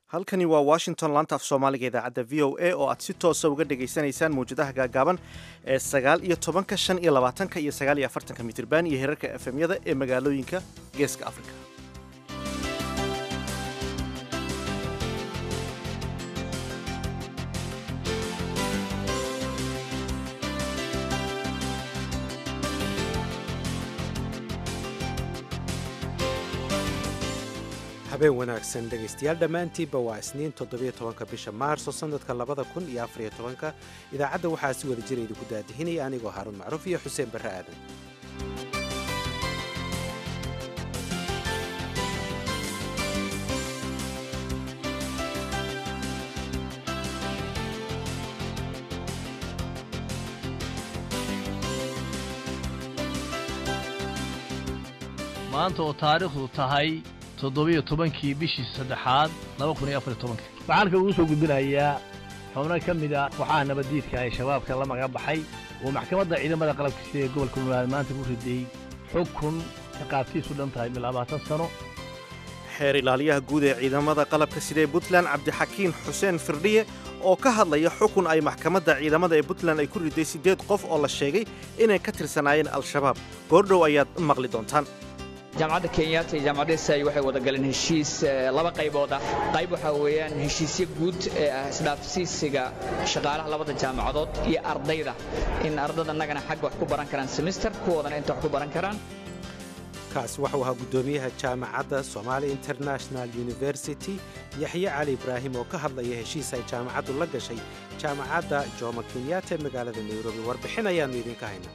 halkani waa washington laanta af soomaaliga idaacadda v o a oo aad si toosa uga dhegaysanaysaan mawjadaha gaagaaban ee sagaal iyo tobanka shan iyo labaatanka iyo sagaal iyo afartanka mitirban iyo herarka efemyada ee magaalooyinka geeska afrika habeen wanaagsan dhegaystayaal dhammaantiinba waa isniin toddobiyo tobanka bisha maarso sannadka labada kun iyo afariyo tobanka idaacadda waxaa si wada jira idinku daadihinaya anigoo haaruun macruuf iyo xuseen barre aadan maanta oo taariikhdu tahay toddobiyo tobankii bishii saddexaad laba kun iyo afar iyo tobanka waxaan kagu soo gudbinayaa xubno ka mid a waxaa nabaddiidka ay shabaabka la maga baxay oo maxkamadda ciidamada qalabka sida ee gobolka puntland maanta ku riday xukun ciqaabtiisu dhan tahay mil labaatan sano xeer ilaaliyaha guud ee ciidamada qalabka sida ee puntland cabdixakiin xuseen firdhiye oo ka hadlaya xukun ay maxkamadda ciidamada ee puntland ay ku riday siddeed qof oo la sheegay inay ka tirsanaayeen al-shabaab goordhow ayaad maqli doontaan jaamacadda kenyatta iyo jaamacadda isai waxay wada galeen heshiis laba qaybood ah qayb waxaa weeyaan heshiisyo guud ee ah isdhaafsiisiga shaqaalaha labada jaamacadood iyo ardayda in ardada annagana xagga wax ku baran karaan semister kuwoodana inta wax ku baran karaan kaas waxuu ahaa guddoomiyaha jaamacadda somaali international university yaxye cali ibraahim oo ka hadlaya heshiis ay jaamacaddu la gashay jaamacadda jomo kenyatta ee magaalada nairobi warbixin ayaannu idinka hayna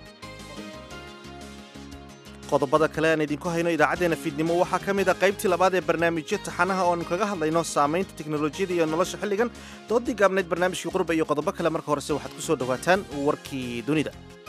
qodobada kale aan idinku hayno idaacaddeenna fiidnimo waxaa ka mid a qaybtii labaad ee barnaamijyo taxanaha oo aanu kaga hadlayno saamaynta teknolojiyada iyo nolosha xilligan doodii gaabnayd barnaamijkii qurba iyo qodobo kale marka horese waxaad ku soo dhowaataan warkii dunida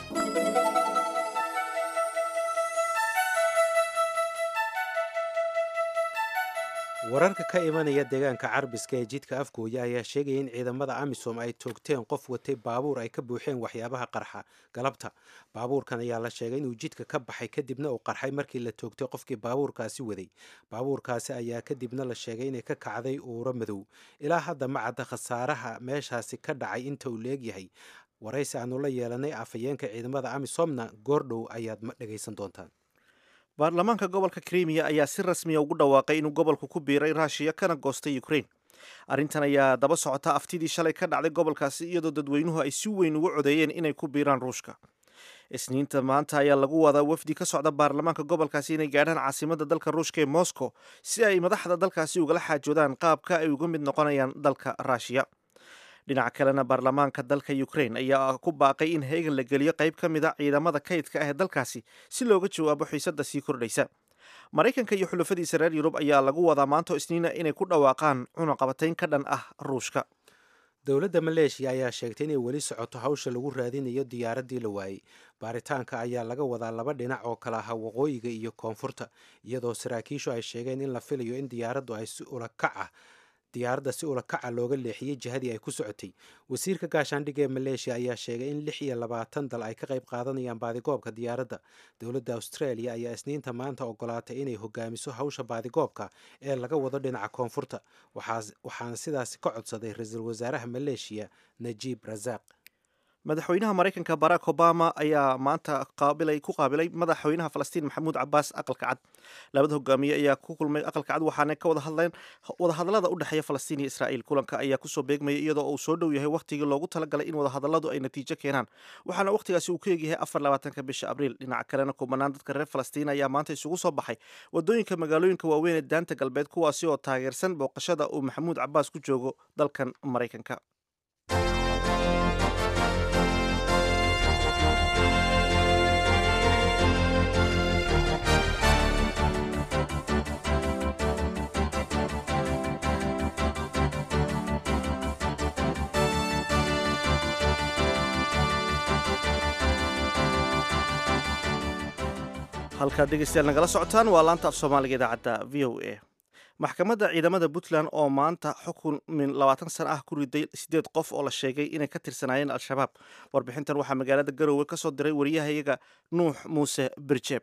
wararka ka imanaya deegaanka carbiska ee jidka afgooya ayaa sheegaya in ciidamada amisom ay toogteen qof watay baabuur ay ka buuxeen waxyaabaha qarxa galabta baabuurkan ayaa la sheegay inuu jidka ka baxay kadibna uu qarxay markii la toogtay qofkii baabuurkaasi waday baabuurkaasi ayaa kadibna la sheegay inay ka kacday uuro madow ilaa hadda ma cadda khasaaraha meeshaasi ka dhacay inta uu leegyahay waraysi aanu la yeelanay afhayeenka ciidamada amisomna goordhow ayaad dhegaysan doontaan baarlamaanka gobolka krimiya ayaa si rasmiya ugu dhawaaqay inuu gobolku ku biiray raashiya kana goostay ukrain arrintan ayaa daba socota aftidii shalay ka dhacday gobolkaasi iyadoo dadweynuhu ay si weyn ugu codeeyeen inay ku biiraan ruushka isniinta maanta ayaa lagu wadaa wafdi ka socda baarlamaanka gobolkaasi inay gaadhaan caasimadda dalka ruushka ee moscow si ay madaxda dalkaasi ugala xaajoodaan qaabka ay uga mid noqonayaan dalka raashiya dhinaca kalena baarlamaanka dalka ukrain ayaa ku baaqay in heegan la geliyo qayb ka mid a ciidamada kaydka ah ee dalkaasi si looga jawaabo xiisadda sii kordhaysa maraykanka iyo xulafadiisa reer yurub ayaa lagu wadaa maanto isniina inay ku dhawaaqaan cunaqabatayn ka dhan ah ruushka dowladda maleeshiya ayaa sheegtay inay weli socoto hawsha lagu raadinayo diyaaraddii la waayey baaritaanka ayaa laga wadaa laba dhinac oo kala aha waqooyiga iyo koonfurta iyadoo saraakiishu ay sheegeen in la filayo in diyaaraddu ay si ulakac ah diyaaradda si ulakaca looga leexiyey jihadii ay ku socotay wasiirka gaashaandhigga ee maleeshiya ayaa sheegay in lix iyo labaatan dal ay ka qayb qaadanayaan baadigoobka diyaaradda dowladda australia ayaa isniinta maanta ogolaatay inay hogaamiso hawsha baadigoobka ee laga wado dhinaca koonfurta waxaana sidaasi ka codsaday ra-iisul wasaaraha maleeshiya najiib rasaaq madaxweynaha maraykanka barack obama ayaa maanta qaabilay ku qaabilay madaxweynaha falastiin maxamuud cabaas aqalka cad labada hogaamiye ayaa ku kulmay aqalka cad waxaana ka wada hadleen wadahadallada u dhexeeya falastiin iyo israa'iil kulanka ayaa kusoo beegmaya iyadoo uu soo dhow yahay wakhtigii loogu talagalay in wadahadalladu ay natiijo keenaan waxaana wakhtigaasi uu ku egyahay afar labaatanka bisha abriil dhinaca kalena kubanaan dadka reer falastiin ayaa maanta isugu soo baxay wadooyinka magaalooyinka waaweyn ee daanta galbeed kuwaasi oo taageersan booqashada uu maxamuud cabaas ku joogo dalkan maraykanka halkaad dhegeystayaal nagala socotaan waa laanta af soomaaliga idaacadda v o a maxkamadda ciidamada puntland oo maanta xukun min labaatan sana ah ku riday siddeed qof oo la sheegay inay ka tirsanaayeen al-shabaab warbixintan waxaa magaalada garowe ka soo diray wariyahayaga nuux muuse birjeeb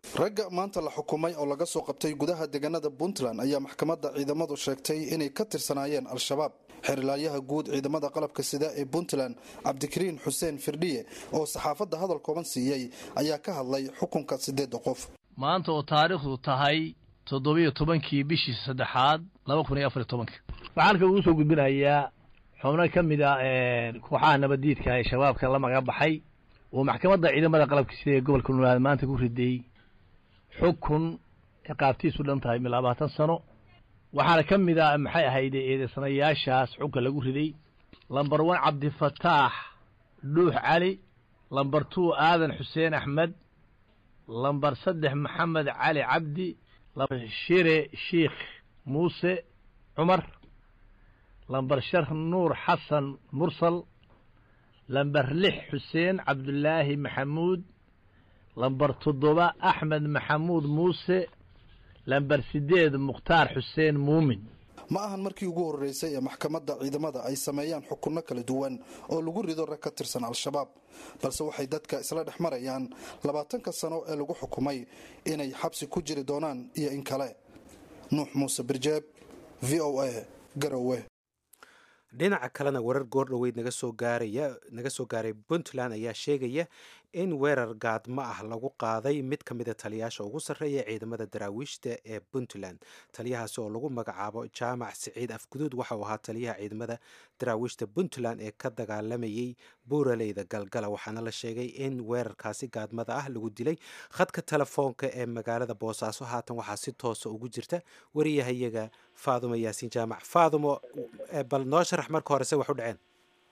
ragga maanta la xukumay oo laga soo qabtay gudaha deegaanada puntland ayaa maxkamadda ciidamadu sheegtay inay ka tirsanaayeen al-shabaab xerilaalyaha guud ciidamada qalabka sida ee puntland cabdikariin xuseen firdhiye oo saxaafadda hadal kooban siiyey ayaa ka hadlay xukunka siddeedda qof maanta oo taariikhdu tahay toddobiyo tobankii bishii saddexaad laba kun iyo afariyo tobanka waxaan halka ugu soo gudbinayaa xubno ka mid a kooxaha nabaddiidka ee shabaabka la maga baxay oo maxkamadda ciidamada qalabka sida ee gobolka nulaad maanta ku riday xukun ciqaabtiisu dhan tahay mi labaatan sano waxaana ka mid a maxay ahayd eedeysanayaashaas xunka lagu riday lamber one cabdifataax dhuux cali lamber two aadan xuseen axmed lamber saddex maxamed cali cabdi shire shiikh muuse cumar lamber shar nuur xasan mursal lamber lix xuseen cabdulaahi maxamuud lamber toddoba axmed maxamuud muuse lamber sideed mukhtaar xuseen muumin ma ahan markii ugu horreysay ee maxkamadda ciidamada ay sameeyaan xukunno kala duwan oo lagu rido rag ka tirsan al-shabaab balse waxay dadka isla dhex marayaan labaatanka sano ee lagu xukumay inay xabsi ku jiri doonaan iyo in kale nuux muuse birjeeb v o a garowe dhinaca kalena warar goordhoweyd naga soo gaaraya naga soo gaaray puntland ayaa sheegaya in weerar gaadmo ah lagu qaaday mid ka mida taliyaasha ugu sarreeya ciidamada daraawiishta ee puntland taliyahaasi oo lagu magacaabo jaamac siciid afguduud waxa uu ahaa taliyaha ciidamada daraawiishta puntland ee ka dagaalamayay buuraleyda galgala waxaana la sheegay in weerarkaasi gaadmada ah lagu dilay khadka telefoonka ee magaalada boosaaso haatan waxaa si toosa ugu jirta wariyahayaga faadumo yaasiin jaamac faadumo bal noo sharax marka hore se wax u dhaceen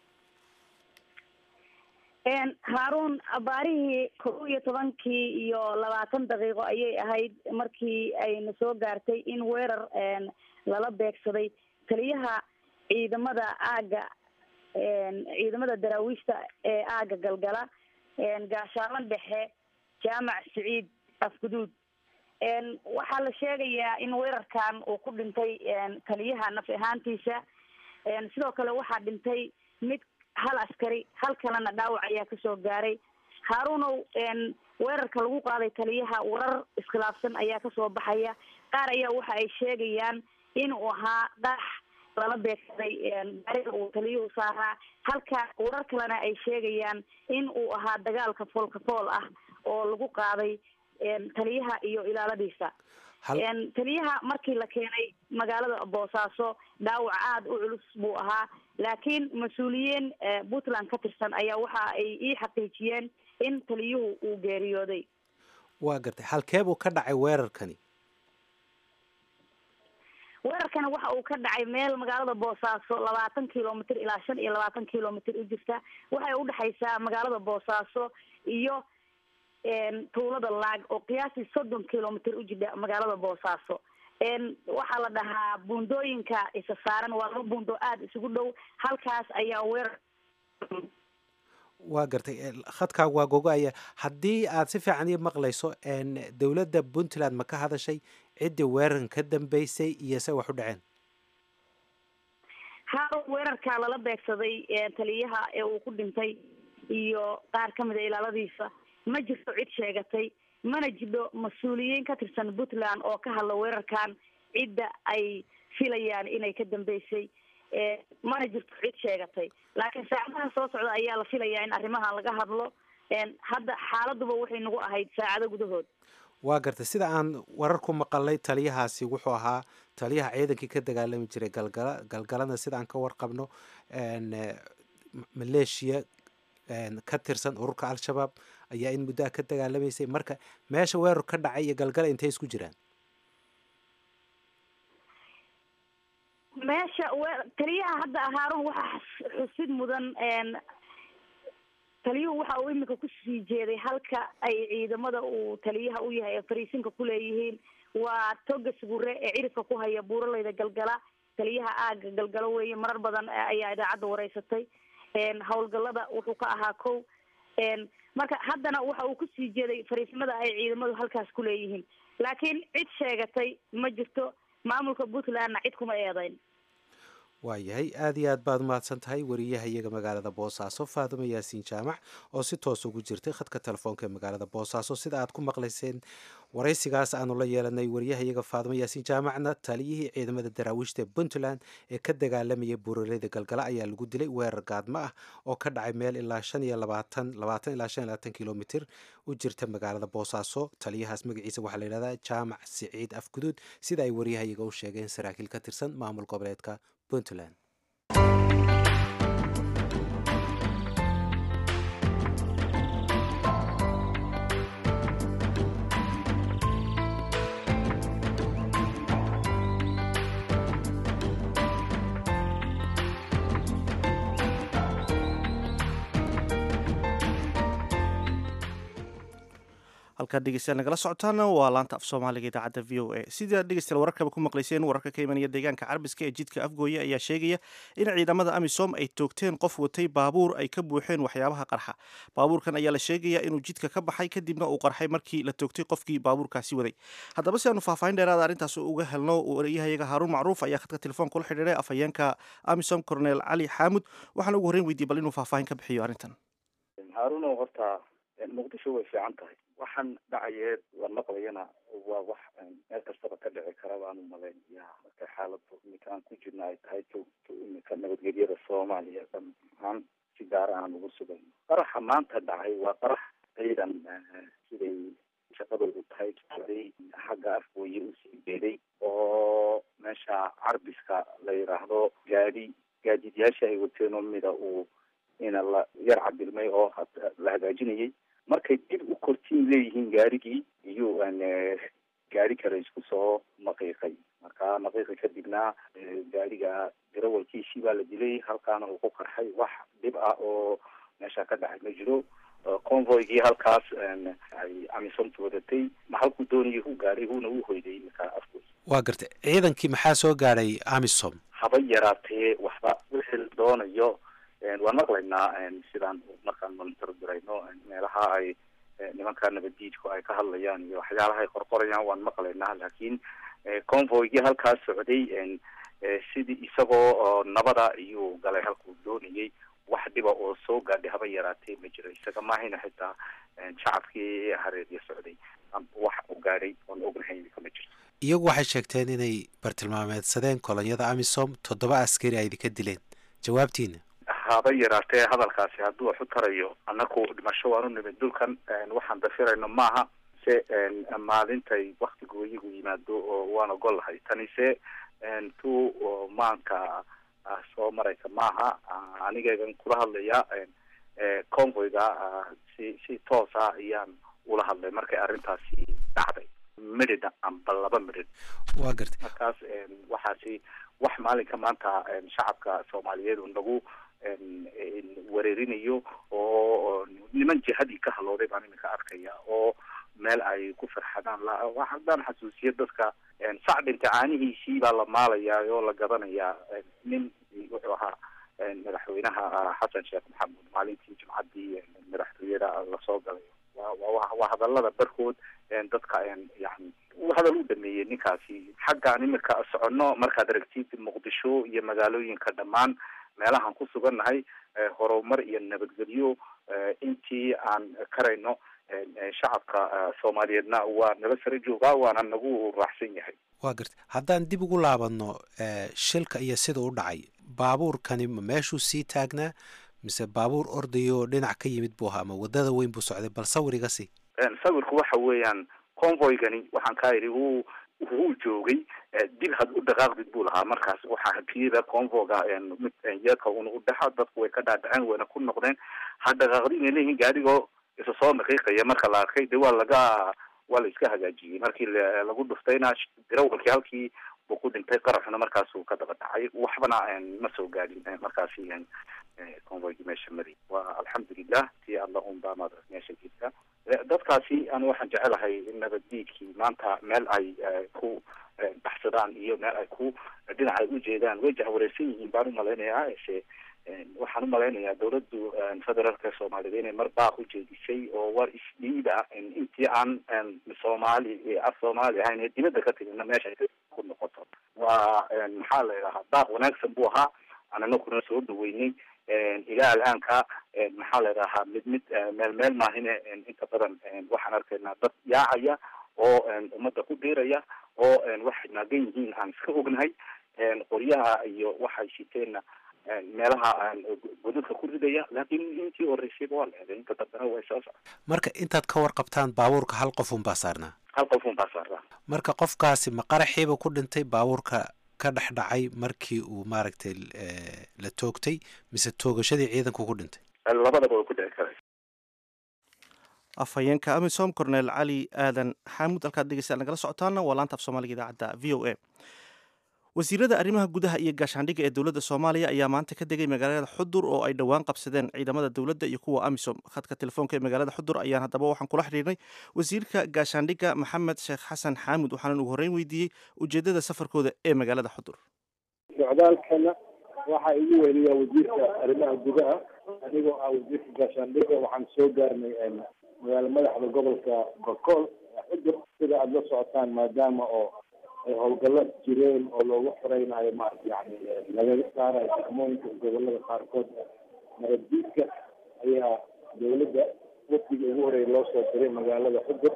haaruun abaarihii kow iyo tobankii iyo labaatan daqiiqo ayay ahayd markii ayna soo gaartay in weerar lala beegsaday taliyaha ciidamada aaga ciidamada daraawiishta ee aaga galgala gaashaalan dhexe jaamac siciid afguduud waxaa la sheegayaa in weerarkan uu ku dhintay taliyaha naf ahaantiisa sidoo kale waxaa dhintay mid hal askari hal kalena dhaawac ayaa kasoo gaaray haaruunow weerarka lagu qaaday taliyaha warar iskhilaafsan ayaa kasoo baxaya qaar ayaa waxa ay sheegayaan in uu ahaa dhaax lala beegsaday gaariga uu taliyuhu saaraa halka warar kalena ay sheegayaan in uu ahaa dagaalka foolka fool ah oo lagu qaaday taliyaha iyo ilaaladiisa taliyaha markii la keenay magaalada boosaaso dhaawac aada u culus buu ahaa laakiin mas-uuliyiin puntland ka tirsan ayaa waxa ay ii xaqiijiyeen in taliyuhu uu geeriyooday waa gartay halkee buu ka dhacay weerarkani weerarkana waxa uu ka dhacay meel magaalada boosaaso labaatan kilomitr ilaa shan iyo labaatan kilomitr u jirta waxay udhexaysaa magaalada boosaaso iyo tuulada laag oo qiyaastii soddon kilomitr u jidha magaalada boosaaso waxaa la dhahaa buundooyinka isa saaran waa laba buundo aada isugu dhow halkaas ayaa weerar waa gartay khadkaagu waa gogo-aya haddii aad si fiican ii maqlayso dowladda puntland ma ka hadashay ciddii weerarkan ka dambeysay iyo se wax u dhaceen haarun weerarka lala beegsaday taliyaha ee uu ku dhintay iyo qaar ka mid a ilaaladiisa ma jirto cid sheegatay mana jidho mas-uuliyiin ka tirsan puntland oo ka hadla weerarkan cidda ay filayaan inay ka dambeysay mana jirto cid sheegatay laakiin saacadaha soo socda ayaa la filayaa in arrimahan laga hadlo hadda xaaladuba waxay nagu ahayd saacado gudahood waa gartay sida aan wararku maqalay taliyahaasi wuxuu ahaa taliyaha ciidankii ka dagaalami jiray galgala galgalana sida aan ka warqabno maleeshiya ka tirsan ururka al-shabaab ayaa in muddaha ka dagaalamaysay marka meesha weerar ka dhacay iyo galgala intay isku jiraan meesha taliyaha hadda haarun waxaa xusid mudan taliyuhu waxa uu imika kusii jeeday halka ay ciidamada uu taliyaha u yahay ee fariisinka kuleeyihiin waa toga sugure ee cirifka ku haya buuraleyda galgala taliyaha aaga galgalo weeye marar badan ayaa idaacadda wareysatay howlgalada wuxuu ka ahaa kow marka haddana waxa uu kusii jeeday fariisimada ay ciidamadu halkaas kuleeyihiin laakiin cid sheegatay ma jirto maamulka puntlandna cid kuma eedeyn waayahay aada iyo aad baad umahadsan tahay wariyaha iyaga magaalada boosaaso faadumo yaasiin jaamac oo si toos ugu jirtay khadka telefoonka ee magaalada boosaaso sida aad ku maqlayseen waraysigaas aanu la yeelanay wariyaha iyaga faadumo yaasiin jaamacna taliyihii ciidamada daraawiishta puntland ee ka dagaalamayay buuraleyda galgala ayaa lagu dilay weerar gaadmo ah oo ka dhacay meel ilaa shan iyo labaatan labaatan ilaa shan iyo labaatan kilomitir u jirta magaalada boosaaso taliyahaas magaciisa waxaa la yidhahdaa jaamac siciid afguduud sida ay wariyaha iyaga u sheegeen saraakiil ka tirsan maamul goboleedka puntland halkaad dhegeystayaal nagala socotaana waa laanta af soomaaliga idaacadda v o a sidaad dhegeystayaal wararkaba ku maqlayseen wararka ka imanaya deegaanka carbiska ee jidka afgooye ayaa sheegaya in ciidamada amisom ay toogteen qof watay baabuur ay ka buuxeen waxyaabaha qarxa baabuurkan ayaa la sheegaya inuu jidka ka baxay kadibna uu qarxay markii la toogtay qofkii baabuurkaasi waday haddaba si aanu faahfaahin dheeraada arrintaas uga helno wariyahayaga haaruun macruuf ayaa khadka telefoonka ula xidhiiray afhayeenka amisom cornel cali xaamud waxaana ugu horreyn weydiiyey bal inuu faahfaahin ka bixiyo arrintan haaruno horta muqdisho way fiican tahay waxaan dhacayeed la maqlayana waa wax meel kastaba ka dhici kara baanu malaynaya marka xaaladu iminka aan ku jirna ay tahay joogto iminka nabadgelyada soomaaliya dhammaan si gaara aan ugu sugan qaraxa maanta dhacay waa qarax ciidan siday shaqadoodu tahay socday xagga afgooye usii beeday oo meesha carbiska la yidhaahdo gaadi gaadiidyaasha ay wateen oo mida uu ina la yar cabilmay oo la hagaajinayay markay dib u kortiin leeyihiin gaarigii iyuu gaari kale isku soo naqiiqay marka naqiiqi kadibna gaariga darawalkiisii baa la dilay halkaana uu ku qarxay wax dhib ah oo meesha ka dhacay ma jiro convoygii halkaas ay amisomta wadatay ma halkuu doonayay u gaaray huuna u hoyday iminka afgoy waa gartay ciidankii maxaa soo gaadhay amisom haba yaraatee waxba wixii la doonayo waan maqlaynaa sidaan markaan monitor dirayno meelaha ay nimanka nabaddiidku ay ka hadlayaan iyo waxyaalaha ay qorqorayaan waan maqlaynaa laakiin convoygii halkaas socday sidii isagoo nabada iyuu galay halkuu doonayay wax dhiba oo soo gaadhay haba yaraatee ma jiro isaga maahayna xitaa shacabkii hareerya socday wax u gaadhay oon ognahay kama jirto iyagu waxay sheegteen inay bartilmaameedsadeen kolonyada amisom toddoba askari ay idinka dileen jawaabtiina haba yaraatee hadalkaasi hadduu wax u tarayo annaku dhimasho waan u nimid dhulkan waxaan dafirayno maaha se maalintay waktigooyigu yimaado oo waan ogol lahay tanise tu maanka soo maraysa maaha anigeegan kula hadlaya convoyga si si toosa ayaan ula hadlay markay arrintaasi dhacday midhidh amba laba midhidh waa gartay markaas waxaasi wax maalinka maanta shacabka soomaaliyeed nagu wareerinayo oo niman jihadii ka halooday baan iminka arkaya oo meel ay ku farxadaan haddaan xasuusiyo dadka sac dhinta caanihiisii baa la maalayaa oo la gadanayaa nin wuxuu ahaa madaxweynaha xasan sheekh maxamuud maalintii jimcaddii madaxtooyada lasoo galay waa hadalada barkood dadka yani hadal u dhameeyey ninkaasi xaggaan iminka soconno markaad aragtid muqdisho iyo magaalooyinka dhammaan meelahaan ku sugannahay horumar iyo nabadgelyo intii aan karayno shacabka soomaaliyeedna waa nala sare joogaa waana nagu raaxsan yahay waa gartay haddaan dib ugu laabano shilka iyo sida u dhacay baabuurkani ma meeshuu sii taagnaa mise baabuur ordayo dhinac ka yimid buu ahaa ama wadada weyn buu socday bal sawir iga sii sawirku waxa weeyaan convoygani waxaan kaa idhi wuu wuu joogay dib had u dhaqaaqdid buu lahaa markaas waxaa hakiyada convoga mid yeedka una u dhexa dadku way ka dhaadhaceen wayna ku noqdeen ha dhaqaaqdi inay leeyihiin gaarigoo isa soo naqiiqaya marka la arkay de waa laga waa la iska hagaajiyey markii lagu dhuftayna darawalkii halkii buu ku dhintay qaraxuna markaasuu ka daba dhacay waxbana ma soo gaadhin markaasi convoygii meesha mari waa alxamdulilah tii alla un baa maad meesha jirta dadkaasi anu waxaan jecelahay in nabaddiidkii maanta meel ay ku baxsadaan iyo meel ay ku dhinac ay ujeedaan way jahwareersan yihiin baan umalaynayaa se waxaan umalaynayaa dawladdu federaalka soomaaliyed inay mar baaq ujeedisay oo war isdhiiba intii aan soomaali af soomaali ahayn ee dibadda ka timidna meesha ku noqoto waa maxaa la yidhahaa daaq wanaagsan buu ahaa anana kuna soo dhaweynay ilaa alaanka maxaa la yidhahaa mid mid meel meel maahine inta badan waxaan arkaynaa dad yaacaya oo ummadda ku dhiiraya oo waxay naagan yihiin aan iska ognahay qoryaha iyo waxay shiteenna meelaha godadka ku ridaya laakiin intii horeysayba waa la helay inta dambena way soo socda marka intaad ka warqabtaan baabuurka hal qof un baa saarnaa hal qof un baa saaraa marka qofkaasi ma qaraxiiba ku dhintay baabuurka ka dhex dhacay markii uu maaragtay la toogtay mise toogashadii ciidanku ku dhintay labadaba way ku dhici karaysa afhayeenka amisom cornel cali aadan xaamud halkaad dhegeystaad nagala socotaana waa laanta af soomaaliga idaacadda v o a wasiirada arrimaha gudaha iyo gaashaandhigga ee dowladda soomaaliya ayaa maanta ka degay magaalada xudur oo ay dhowaan qabsadeen ciidamada dowladda iyo kuwa amisom khadka telefoonka ee magaalada xudur ayaan haddaba waxaan kula xidhiirnay wasiirka gaashaandhigga maxamed sheekh xasan xaamud waxaanan ugu horreyn weydiiyey ujeeddada safarkooda ee magaalada xudur socdaalkana waxaa igu weliyaa wasiirka arrimaha gudaha anigoo ah wasiirka gaashaandhigga waxaan soo gaarnay magaalo madaxda gobolka bakool xudur sida aada la socotaan maadaama oo ay howlgallo jireen oo loogu xoreynayo maarata yani laga saarayo degmooyinka gobolada qaarkood nabaddiidka ayaa dawladda wafdiga ugu horeeya loo soo diray magaalada xudur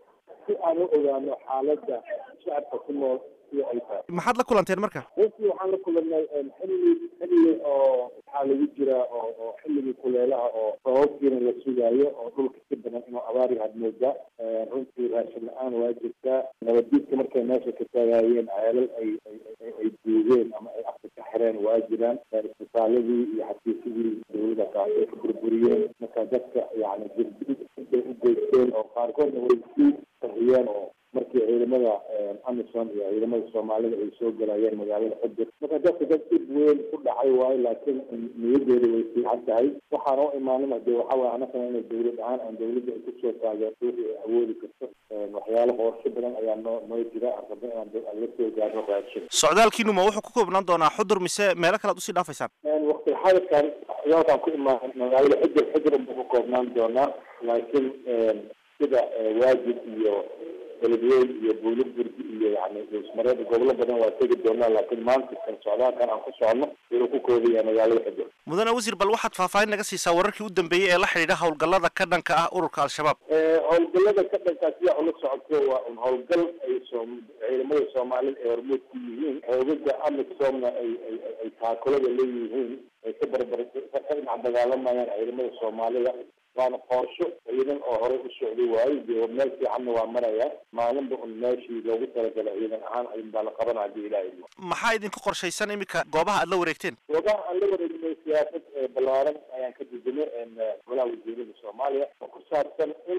si aan u ogaano xaaladda shacabka ku nool sida ay tahay maxaad la kulanteen marka runtii waxaan la kulannay xilli xilli oo waxaa lagu jiraa oo oo xilligii kuleelaha oo sababkiina la sugaayo oo dhulka si badan inuu abaari had moodaa runtii raashin la-aan waa jirtaa nabaddiidka markay meesha ka taagaayeen ceelal ay ay duugeen ama ay afka ka xireen waa jiraan isbitaaladii iyo xafiisyadii dawladda kaas ay ka burburiyeen marka dadka yani jirdid intay u geysteen oo qaarkoodna way sii qariyeen oo markii ciidamada amisom iyo ciidamada soomaalida ay soo galayeen magaalada xudur marka dadka dad dib weyn ku dhacay waayo laakiin niyadeeda way fiican tahay waxaan u imaanin hadee waxa waye anagana inay dawlad ahaan aan dawladda ay kusoo taageerto wixii ay awoodi karto waxyaalo qorsho badan ayaa noo noo jira aan rabno inaan la soo gaarno raashin socdaalkiinu ma wuxuu ku koobnaan doonaa xudur mise meelo kale ad usii dhaafaysaan waqti xadirkan socdaalkaan ku imaan magaalada xudur xudur unbuu ku koobnaan doonaa laakiin sida waajib iyo beledweyn iyo buuliburgi iyo yani ismareeda gobolo badan waa tegi doonaa laakiin maanta kan socdaalkan aan ku socono wuxuu ku koobaya magaalada xudur mudane wasiir bal waxaad faahfaahin naga siisaa wararkii u dambeeyey ee la xidhiidha howlgallada ka dhanka ah ururka al-shabaab howlgallada ka dhankaa sidaa ula socoto waa un howlgal ay soo ciidamada soomaalida ay hormuud ku yihiin xoogaga amisomna ay ay ay taakulada leeyihiin ay ka barbar ka dhinac dagaalamayaan ciidamada soomaalida waana qorsho ciidan oo horey u socday waayo dee meel fiicanna waa maraya maalinba un meeshii loogu talagalay ciidan ahaan ayun baa la qabanaya hadii ilaha idmo maxaa idinku qorshaysan iminka goobaha aad la wareegteen goobaha aan la wareegnay siyaasad balaaran ayaan ka dejinay golaha wasiirada soomaaliya oo ku saabsan in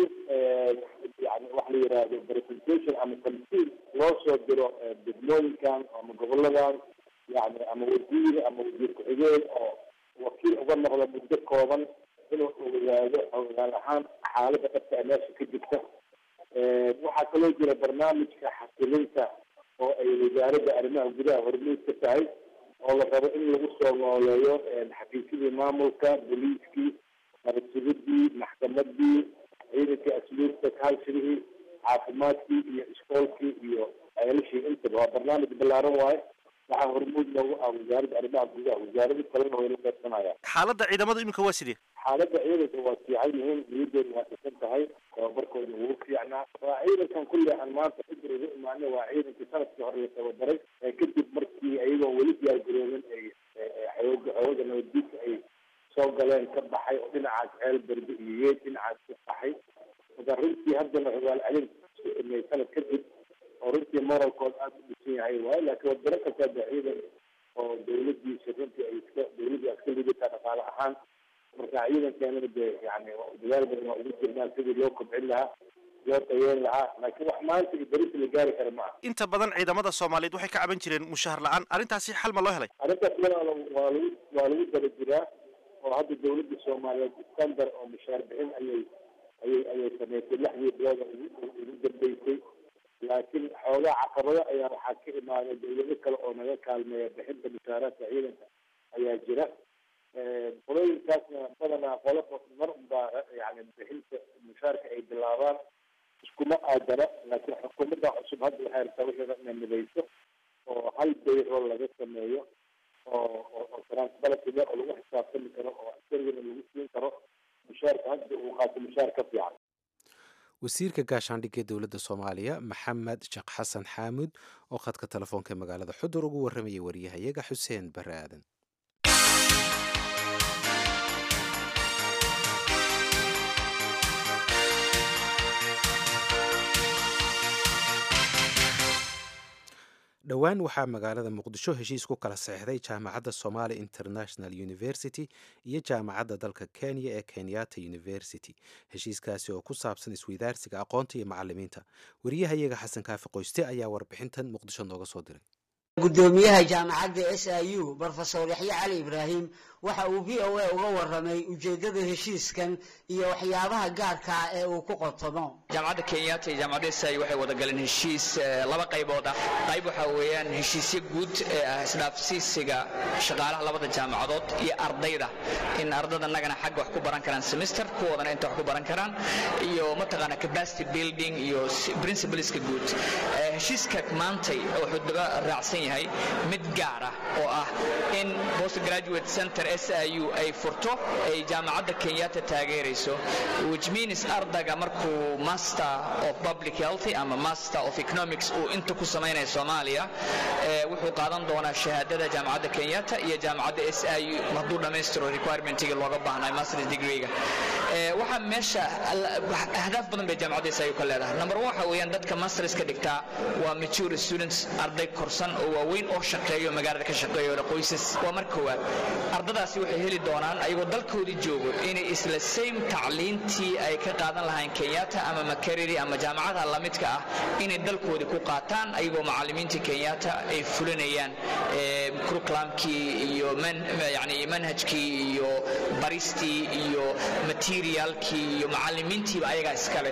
yani waxa la yihahdo presentation ama tamsiil loo soo diro degmooyinkan ama goboladan yani ama wasiir ama wasiir ku-xigeen oo wakiil uga noqda muddo kooban inuu ogaado ogaal ahaan xaalada dhabta ee meesha ka jirta waxaa kaloo jira barnaamijka xasilinta oo ay wasaaradda arrimaha gudaha hormuud ka tahay oo la rabo in lagu soo nooleeyo xafiisyadii maamulka boliiskii nabadsugadii maxkamadii ciidankii asluubta kaalshirihii caafimaadkii iyo iskoolkii iyo ceelashii intaba waa barnaamij ballaaran waaye waxaa hormuud loogu ah wasaaradda arrimaha gudaha wasaarado kalena way la qaybsanayaan xaaladda ciidamadu iminka waa sidee xaaladda ciidanka waa fiican yihiin niyadooda waa dhisan tahay tababarkooda wuu fiicnaa waa ciidankan kulli aan maanta xudur ugu imaanay waa ciidankii sanadkii hore la tababaray kadib markii ayagoo weli diyaargaroobin ay xooga xooga nabaddiidka ay soo galeen ka baxay oo dhinacaas ceel berbe iyo yeed dhinacaas ka baxay marka runtii haddana ogaal celin sameey sanad kadib oo runtii moralkood aada u dhisan yahay waayo laakiin wadano kasta de ciidan oo dawladiisa runtii ay iska dawladii aad ka lidataa dhaqaale ahaan marka ciidankeenana de yani dadaal badan waa ugu jirnaa sidii loo kobcin lahaa loo tayeen lahaa laakiin wax maanta iyo berisi la gaari kara ma aha inta badan ciidamada soomaaliyeed waxay ka caban jireen mushahar la-aan arrintaasi xal ma loo helay arrintaas walaalo waa lagu waa lagu daba jiraa oo hadda dawladda soomaaliyeed standard oo mushaar bixin ayay ayay ayay sameysay lixdii bilooda ugu ugu dambeysay laakiin xoogaa caqabado ayaa waxaa ka imaaday dawlado kale oo naga kaalmeeya bixinta mushaaraadka ciidanka ayaa jira qolooyinkaasna badanaa qolo mar unbaa yani bixinta mushaarka ay bilaabaan iskuma aadana laakiin xukuumadda cusub hadda waxay rabtaa wixii inay midayso oo hal bayrool laga sameeyo oo oo transparency leh oo lagu xisaabtami karo oo askarigana lagu siin karo mushaarka hadda uu qaato mushaar ka fiican wasiirka gaashaandhigga ee dowladda soomaaliya maxamed sheekh xasan xaamuud oo khadka telefoonka ee magaalada xudur ugu warramayay wariyahayaga xuseen bare aadan dhowaan waxaa magaalada muqdisho heshiis ku kala seexday jaamacadda somali international university iyo jaamacadda dalka kenya ee kenyatta university heshiiskaasi oo ku saabsan isweydaarsiga aqoonta iyo macalimiinta wariyahayaga xasan kaafi qoyste ayaa warbixintan muqdisho nooga soo diray gudoomiyaha jaamacadda s i u brofesor yaxye cali ibraahim waxa uu v o a uga waramay ujeedada heshiiskan iyo waxyaabaha gaarka ah ee uu ku qotomo jaamacadda kenyatta iyo jaamacadda sai waxay wada galeen heshiis laba qaybood ah qayb waxaa weeyaan heshiisyo guud ee ah isdhaafsiisiga shaqaalaha labada jaamacadood iyo ardayda in ardada annagana xagga wax ku baran karaan semester kuwoodana inta wax ku baran karaan iyo mataqaana capacity building iyo principleska guud heshiiska maantay wuxuu daba raacsan yahay mid gaar ah oo ah in post graduate center s i u ay furto ay jaamacadda kenyatta taageerayso which means ardayga markuu master of public health ama master of economics uu inta ku samaynaya soomaaliya wuxuu qaadan doonaa shahaadada jaamacadda kenyatta iyo jaamacadda s i u hadduu dhammaystiro requirementiga looga baahnay masters degreega waxaa meesha ahdaaf badan bay jaamacadda s i u ka leedahay number one waxa weeyaan dadka masterska dhigtaa waa mature students arday korsan oo waaweyn oo shaqeeyo magaalada ka shaqeeyo qoysas waa mar koowaad ardadaasi waxay heli doonaan ayagoo dalkoodii joogo inay isla same tacliintii ay ka qaadan lahayn kenyatta ama makariri ama jaamacadaha lamidka ah inay dalkoodii ku qaataan ayagoo macalimiintii kenyatta ay fulinayaan curriculumkii iyo yani manhajkii iyo baristii iyo materialkii iyo macalimiintiiba ayagaa iskale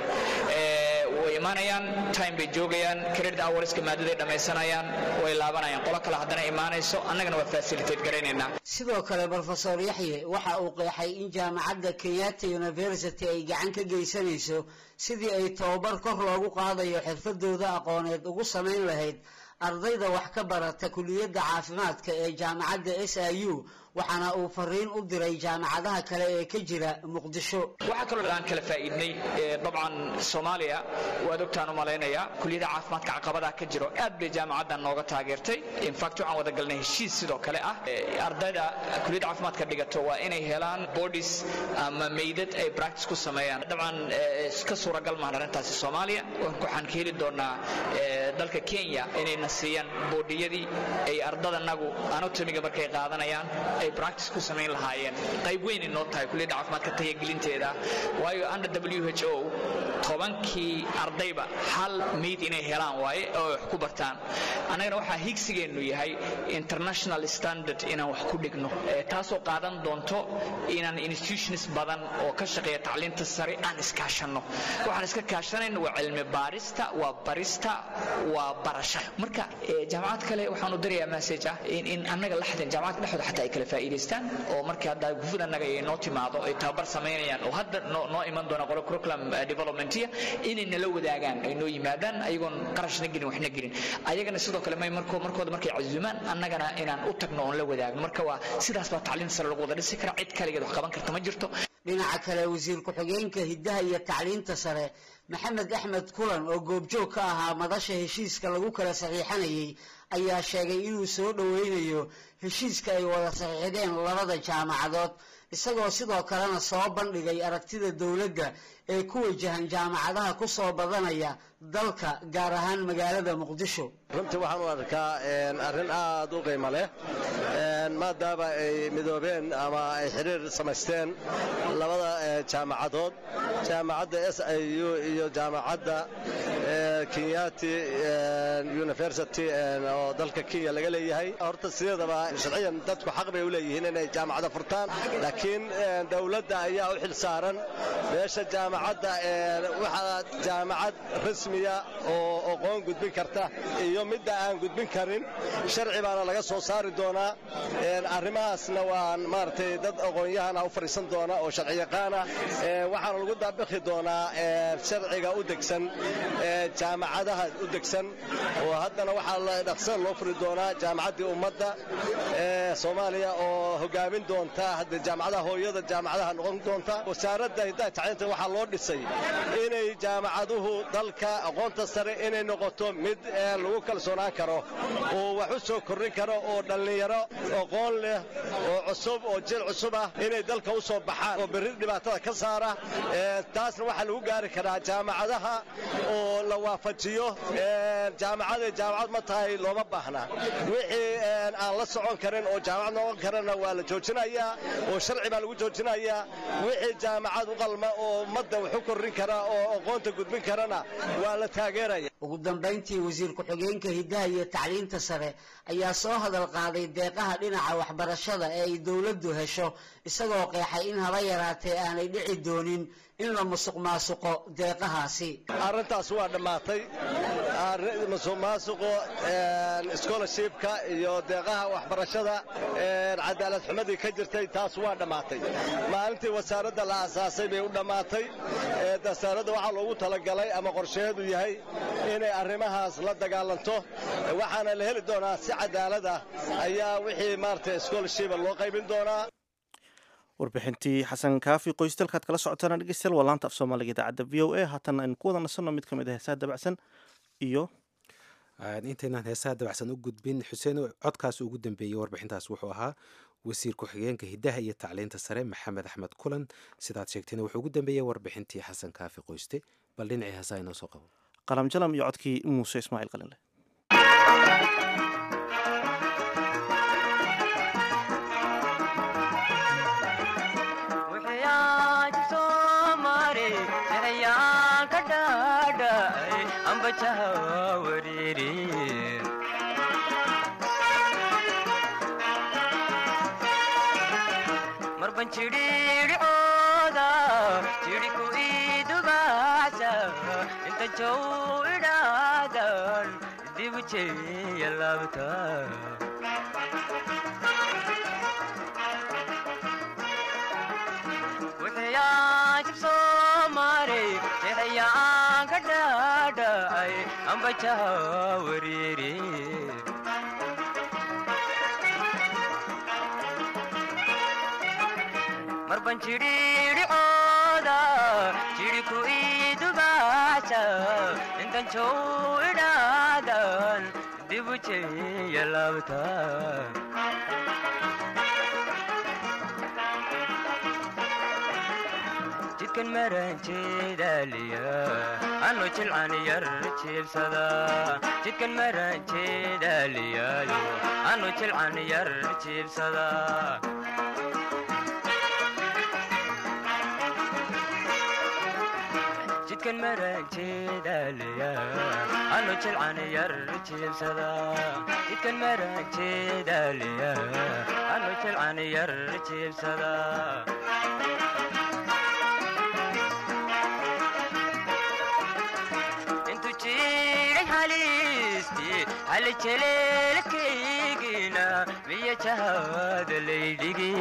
way imaanayaan time bay joogayaan credit hourska maadaday dhammaysanayaan way laabanayaan qolo kale haddana imaanayso annagana waa facilitate garaynaynaa sidoo kale brofesor yaxye waxa uu qeexay in jaamacadda kenyatta university ay gacan ka geysanayso sidii ay tababar kor loogu qaadayo xirfadooda aqooneed ugu samayn lahayd ardayda wax ka barata kuliyadda caafimaadka ee jaamacadda s i u waxaana uu fariin u diray jaamacadaha kale ee ka jira muqdisho waxaa kaloo aan kala faa'iidnay dabcan soomaaliya waad ogtaan u malaynaya kuliyadda caafimaadka caqabadaha ka jiro aad bay jaamacaddan nooga taageertay infact waxaan wada galnay heshiis sidoo kale ah ardayda kuliyadda caafimaadka dhigato waa inay helaan bodies ama meydad ay practice ku sameeyaan dabcan ka suuragal maahan arrintaasi soomaaliya waxaan ka heli doonaa dalka kenya inayna siiyaan boodhiyadii ay ardadanagu anatomiga markay qaadanayaan ay practice ku samayn lahaayeen qayb weyn inoo tahay kuliyadda caafimaadka tayagelinteeda waayo under w h o tobankii ardayba hal meyd inay helaan waaye oo wax ku bartaan annagana waxaa higsigeennu yahay international standard inaan wax ku dhigno taasoo qaadan doonto inaan institutions badan oo ka shaqeeya tacliinta sare aan iskaashanno waxaan iska kaashanayna waa cilmi baarista waa barista waa barasha marka jaamacad kale waxaan u dirayaa message ah in annaga laxdan jaamacadka dhexdooda xataa ay kala faa'iidaystaan oo markii hadda gufud annaga ay noo timaado ay tababar samaynayaan oo hadda noo iman doona qolo curriculum developmentiya inay nala wadaagaan ay noo yimaadaan ayagoon qarashna gelin waxna gelin ayagana sidoo kale may markoo markooda markay casuumaan annagana inaan u tagno oon la wadaagno marka waa sidaas baa tacliinta sare lagu wada dhisi kara cid kaligeed wax qaban karta ma jirto dhinaca kale wasiir ku-xigeenka hiddaha iyo tacliinta sare maxamed axmed kulan oo goobjoog ka ahaa madasha heshiiska lagu kala saxiixanayay ayaa sheegay inuu soo dhoweynayo heshiiska ay wada saxiixdeen labada jaamacadood isagoo sidoo kalena soo bandhigay aragtida dowladda ee ku wajahan jaamacadaha ku soo badanaya dalka gaar ahaan magaalada muqdisho runtii waxaan u arkaa arrin aad u qiimo leh maadaama ay midoobeen ama ay xiriir samaysteen labada jaamacadood jaamacadda s i u iyo jaamacadda kenyati university oo dalka kenya laga leeyahay horta sideedaba sharciyan dadku xaq bay u leeyihiin inay jaamacada furtaan laakiin dowladda ayaa u xil saaran meesha jaamacadda waxaa jaamacad rasmiya oo aqoon gudbin karta iyo midda aan gudbin karin sharci baana laga soo saari doonaa arrimahaasna waan maaragtay dad aqoon-yahana u fadhiisan doona oo sharci yaqaana waxaana lagu daabikhi doonaa sharciga u degsan jaamacadaha u degsan oo haddana waxaa dhaqsa loo furi doonaa jaamacaddii ummadda ee soomaaliya oo hogaamin doonta hadda jaamacadaha hooyada jaamacadaha noqon doonta wasaaradda hiddaha tacliinta waxaa loo dhisay inay jaamacaduhu dalka aqoonta sare inay noqoto mid lagu kalsoonaan karo oo wax u soo kordhin karo oo dhallinyaro aqoon leh oo cusub oo jil cusub ah inay dalka u soo baxaan oo berri dhibaatada ka saara taasna waxaa lagu gaari karaa jaamacadaha oo la waafajiyo jaamacaday jaamacad ma tahay looma baahna wixii aan la socon karin oo jaamacad noqon karana waa la joojinayaa oo sharci baa lagu joojinayaa wixii jaamacad u qalma oo ummadda wax u kordhin kara oo aqoonta gudbin karana waa la taageeraya ugu dambayntii wasiir ku-xigeenka hiddaha iyo tacliinta sare ayaa soo hadal qaaday deeqaha dhinaca waxbarashada ee ay dowladdu hesho isagoo qeexay in haba yaraatee aanay dhici doonin in la musuq maasuqo deeqahaasi arrintaas waa dhammaatay musuq maasuqo scholarshipka iyo deeqaha waxbarashada cadaalad xumadii ka jirtay taas waa dhammaatay maalintii wasaaradda la aasaasay bay u dhammaatay wasaaradda waxaa loogu talagalay ama qorsheedu yahay inay arrimahaas la dagaalanto waxaana la heli doonaa si cadaalad ah ayaa wixii maarata scholarshipa loo qaybin doonaa warbixintii xasan kaafi qoystalkaad kala socotaan dhegeystayaal waa laanta af soomaaliga idaacadda v o a haatan aynu ku wada nasanno mid ka mid a heesaha dabacsan iyo intaynaan heesaha dabacsan u gudbin xuseen codkaas ugu dambeeyey warbixintaas wuxuu ahaa wasiir ku-xigeenka hiddaha iyo tacliinta sare maxamed axmed kulan sidaad sheegtayna wuxuu ugu dambeeyey warbixintii xasan kaafi qoyste bal dhinacii heesaha inoo soo qabo qalam jalam iyo codkii muuse ismaaciil qalinle marban jidhiidhicooda jidhiku idubaasa inta jow idhaadan dibu jeya laabta wuxuyaajib soo maray jexyaan ka dhaadhacay ambajaha wariiri marban jidhiidhicooda jidhiku idubaasa intan jow idhaadan dibu jeya laabta jidkan maranjeedaaliya anu jilcan yar jiibsada jidkan maranjeedaaliyaayo anu jilcan yar jiibsada jidkan maranjeedaaliya anu jilcan yar jiibsada jidkan maranjeedaaliya anu jilcan yar jiibsada halejeleelkaygina miya jahaada laydhigi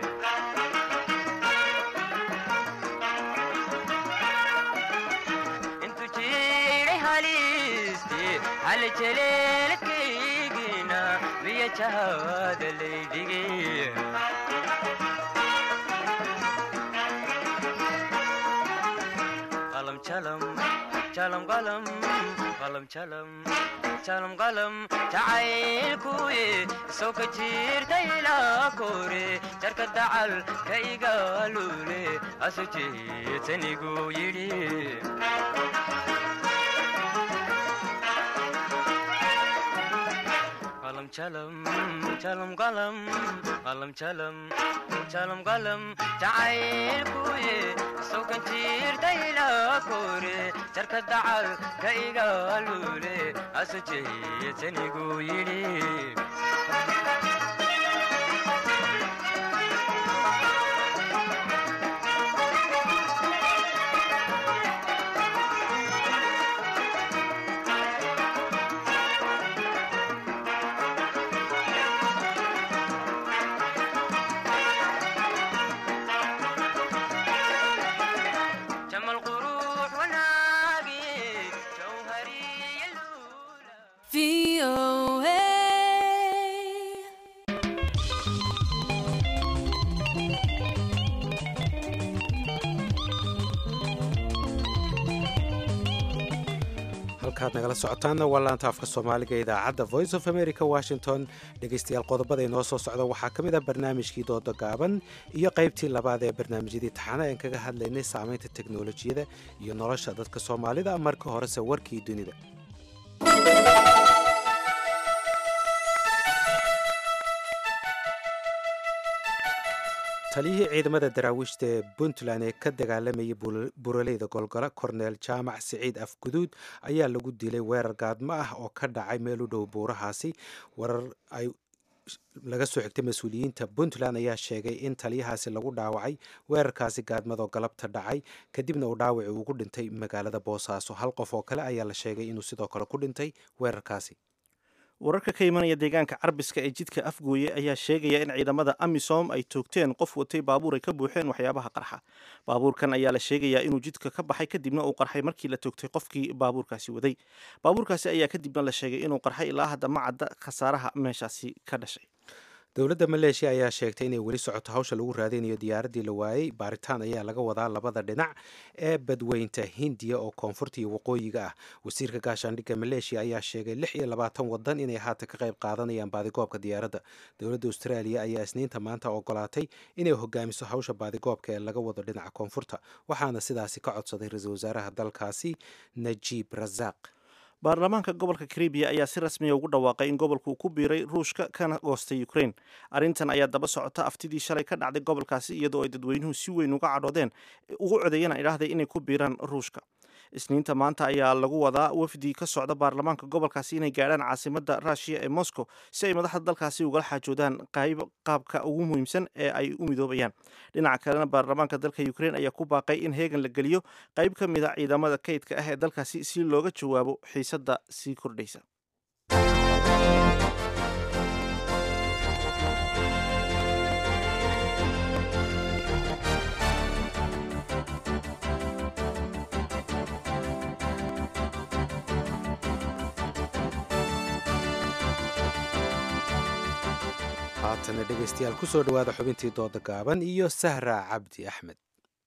intu jiray halisti halejeleelkaygina miya jahaada laydhigi qalam jalam jalam qalam qalam jalam jalam qalam jacaylkuye soo ka jirta ilaa kore jarka dacal ka igaalule asu jeetanigu yidhi qalam jalam jalam qalam qalam jalam jalam qalam jacaylkuye soo ka jirta ilaa kore jarka dacal ka igaalule asu jeetanigu yidhi jamal quruux wanaagi halkaad nagala socotaanna waa laanta afka soomaaliga idaacadda voice of america washington dhegaystayaal qodobada inoo soo socda waxaa ka mid ah barnaamijkii dooda gaaban iyo qaybtii labaad ee barnaamijyadii taxana aan kaga hadlaynay saamaynta teknolojiyada iyo nolosha dadka soomaalida marka horese warkii dunida taliyihii ciidamada daraawiishta ee puntland ee ka dagaalamayay buraleyda golgole korneel jaamac siciid afguduud ayaa lagu dilay weerar gaadmo ah oo ka dhacay meel u dhow buurahaasi warar ay laga soo xigtay mas-uuliyiinta puntland ayaa sheegay in taliyahaasi lagu dhaawacay weerarkaasi gaadmadoo galabta dhacay kadibna uu dhaawaci ugu dhintay magaalada boosaaso hal qof oo kale ayaa la sheegay inuu sidoo kale ku dhintay weerarkaasi wararka ka imanaya deegaanka carbiska ee jidka afgooye ayaa sheegaya in ciidamada amisom ay toogteen qof watay baabuur ay ka buuxeen waxyaabaha qarxa baabuurkan ayaa la sheegayaa inuu jidka ka baxay kadibna uu qarxay markii la toogtay qofkii baabuurkaasi waday baabuurkaasi ayaa kadibna la sheegay inuu qarxay ilaa hadda ma cadda khasaaraha meeshaasi ka dhashay dowladda maleeshiya ayaa sheegtay inay weli socoto hawsha lagu raadinayo diyaaraddii la waayey baaritaan ayaa laga wadaa labada dhinac ee badweynta hindiya oo koonfurta iyo waqooyiga ah wasiirka gaashaandhigga maleeshiya ayaa sheegay lix iyo labaatan wadan inay haatan ka qayb qaadanayaan baadigoobka diyaaradda dowladda austraaliya ayaa isniinta maanta ogolaatay inay hogaamiso hawsha baadigoobka ee laga wado dhinaca koonfurta waxaana sidaasi ka codsaday ra-iisul wasaaraha dalkaasi najiib rasaaq baarlamaanka gobolka karibiya ayaa si rasmiya ugu dhawaaqay in gobolku uu ku biiray ruushka kana goostay ukraine arrintan ayaa daba socota aftidii shalay ka dhacday gobolkaasi iyadoo ay dadweynuhu si weyn uga cadhoodeen ugu codeeyeen ay dhahday inay ku biiraan ruushka isniinta maanta ayaa lagu wadaa wafdi ka socda baarlamaanka gobolkaasi inay gaadhaan caasimada ruushiya ee moscow si ay madaxda dalkaasi ugala xaajoodaan qayb qaabka ugu muhiimsan ee ay u midoobayaan dhinaca kalena baarlamaanka dalka ukraine ayaa ku baaqay in heegan la geliyo qayb ka mid a ciidamada kaydka ah ee dalkaasi si looga jawaabo xiisadda sii kordhaysa haatana dhegaystayaal ku soo dhowaada xubintii dooda gaaban iyo sahra cabdi axmed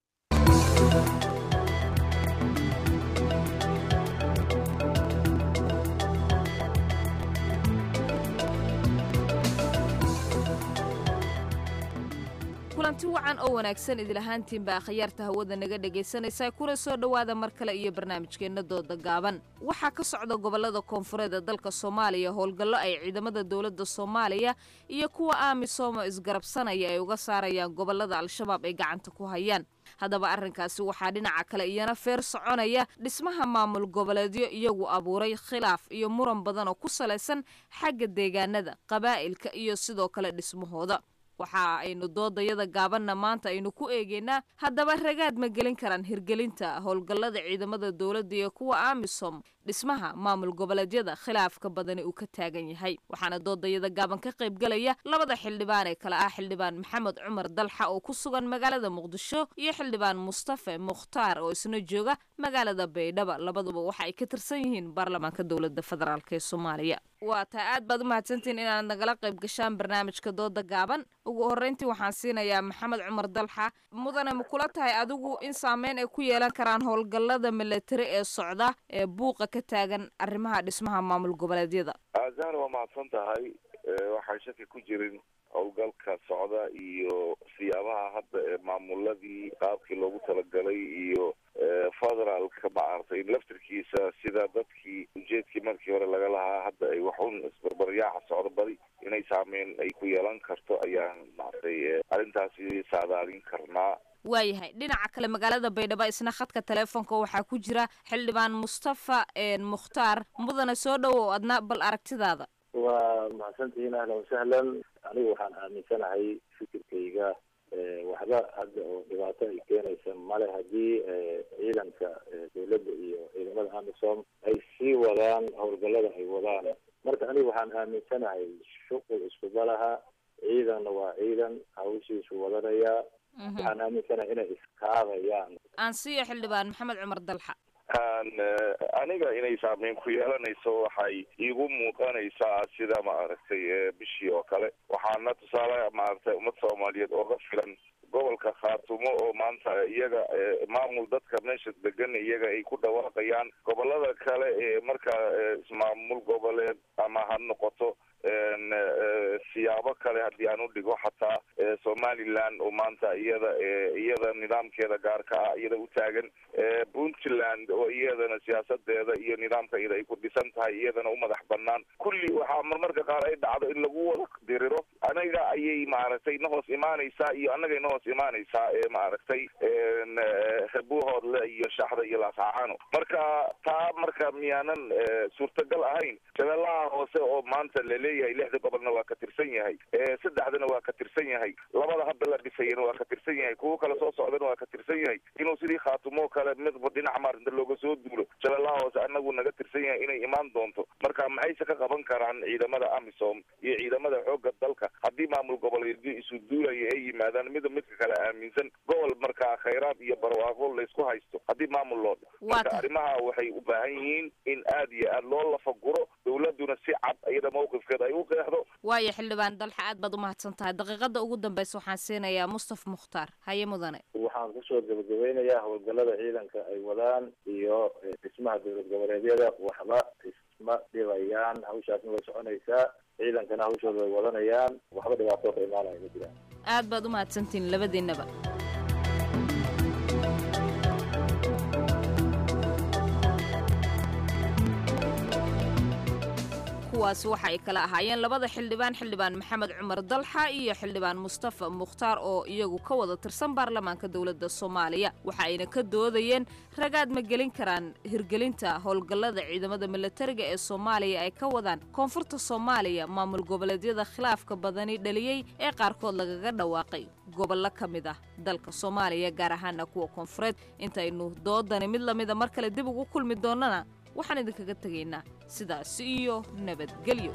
kulanti wacan oo wanaagsan idilahaantiinba akhyaarta hawada naga dhegaysanaysaa kuna soo dhowaada mar kale iyo barnaamijkeenna dooda gaaban waxaa ka socda gobolada koonfureed ee dalka soomaaliya howlgallo ay ciidamada dowladda soomaaliya iyo kuwa aamisomo isgarabsanaya ay uga saarayaan gobolada al-shabaab ay gacanta ku hayaan haddaba arrinkaasi waxaa dhinaca kale iyana feer soconaya dhismaha maamul goboleedyo iyagu abuuray khilaaf iyo muran badan oo ku salaysan xagga deegaanada qabaa'ilka iyo sidoo kale dhismahooda waxa aynu doodayada gaabanna maanta aynu ku eegeynaa haddaba ragaad ma gelin karaan hirgelinta howlgallada ciidamada dowladda iyo kuwa amisom dhismaha maamul goboleedyada khilaafka badani uu ka taagan yahay waxaana doodayada gaaban ka qaybgalaya labada xildhibaan ee kale ah xildhibaan maxamed cumar dalxa oo ku sugan magaalada muqdisho iyo xildhibaan mustafe mukhtaar oo isna jooga magaalada baydhaba labaduba waxa ay ka tirsan yihiin baarlamaanka dowladda federaalk ee soomaaliya waa taa aad baad u mahadsantihiin inaad nagala qayb gashaan barnaamijka dooda gaaban ugu horreyntii waxaan siinayaa maxamed cumar dalxa mudane ma kula tahay adigu in saameyn ay ku yeelan karaan howlgallada milatari ee socda ee buuqa ka taagan arrimaha dhismaha maamul goboleedyada azan waa mahadsan tahay waxaan shaki ku jirin howlgalka socda iyo siyaabaha hadda ee maamuladii qaabkii loogu talagalay iyo federaalka maaragtay laftirkiisa sida dadkii ujeedkii markii hore laga lahaa hadda ay waxun isbarbaryaaca socdo badi inay saameyn ay ku yeelan karto ayaan maaragtay arrintaasi saadaalin karnaa waayahay dhinaca kale magaalada baydhabo isna khadka teleefonka waxaa ku jira xildhibaan mustafa mukhtaar mudane soo dhowow adna bal aragtidaada waa mahadsantihiin ahlan wasahlan anigu waxaan aaminsanahay fikirkayga waxba hadda oo dhibaato ay keenaysa male haddii ciidanka dowladda iyo ciidamada amisom ay sii wadaan howlgallada ay wadaan marka anigu waxaan aaminsanahay shuqul iskuba laha ciidanna waa ciidan hawshiisu wadanayaa waxaan aaminsanahay inay iskaabayaan aan siiyo xildhibaan maxamed cumar dalxa aniga inay saameyn ku yeelanayso waxay iigu muuqanaysaa sida maaragtay bishii oo kale waxaana tusaale maaragtay ummad soomaaliyeed ooga filan gobolka khaatumo oo maanta iyaga maamul dadka meesha degan iyaga ay ku dhawaaqayaan gobolada kale ee markaa ismaamul goboleed ama ha noqoto siyaabo kale haddii aan u dhigo xataa somaliland oo maanta iyada iyada nidaamkeeda gaarka ah iyada u taagan puntland oo iyadana siyaasadeeda iyo nidaamka iyada ay ku dhisan tahay iyadana u madax banaan kulli waxaa marmarka qaar ay dhacdo in lagu wada diriro anaga ayay maaragtay na hoos imaanaysaa iyo annagay na hoos imaanaysaa ee maaragtay buuhoodle iyo shaxda iyo laascaano marka taa marka miyaanan suurtagal ahayn shabeellaha hoose oo maanta laleeyahay lixda gobolna waa ka tirsan yahay saddexdana waa ka tirsan yahay labada hadda la dhisayana waa ka tirsan yahay kuwo kale soo socdana waa ka tirsan yahay inuu sidii khaatumo kale midba dhinac maarinta looga soo duulo shabeellaha hoose anagu naga tirsan yahay inay imaan doonto marka maxayse ka qaban karaan ciidamada amisom iyo ciidamada xoogga dalka haddii maamul goboleedyo isu duulaya ay yimaadaan mida midka kale aaminsan gobol markaa khayraad iyo barwaaqo laysku haysto haddii maamul loo dha marka arrimaha waxay u baahan yihiin in aad iyo aad loo lafaguro dowladuna si cad iyada mawqifkeeda ay u qeexdo waayo xildhibaan dalxa aad baad umahadsan tahay daqiiqada ugu dambeysa waxaan siinayaa mustafa mukhtaar haye mudane waxaan kusoo gabagabeynayaa howlgalada ciidanka ay wadaan iyo dhismaha dowlad goboleedyada waxba isma dhibayaan hawshaasna way soconaysaa ciidankana hawshooda way wadanayaan waxba dhibaatoo ka imaanaya ma jiraan aad baad umahadsantihiin labadiinaba kuwaasi waxa ay kala ahaayeen labada xildhibaan xildhibaan maxamed cumar dalxa iyo xildhibaan mustafa mukhtaar oo iyagu ka wada tirsan baarlamaanka dowladda soomaaliya waxa ayna ka doodayeen ragaad ma gelin karaan hirgelinta howlgallada ciidamada milatariga ee soomaaliya ay ka wadaan koonfurta soomaaliya maamul goboleedyada khilaafka badani dhaliyey ee qaarkood lagaga dhawaaqay gobollo ka mid ah dalka soomaaliya gaar ahaana kuwa koonfureed intaynu doodani mid lamida mar kale dib ugu kulmi doonnana waxaan idinkaga tegaynaa sidaasi iyo nabadgelyo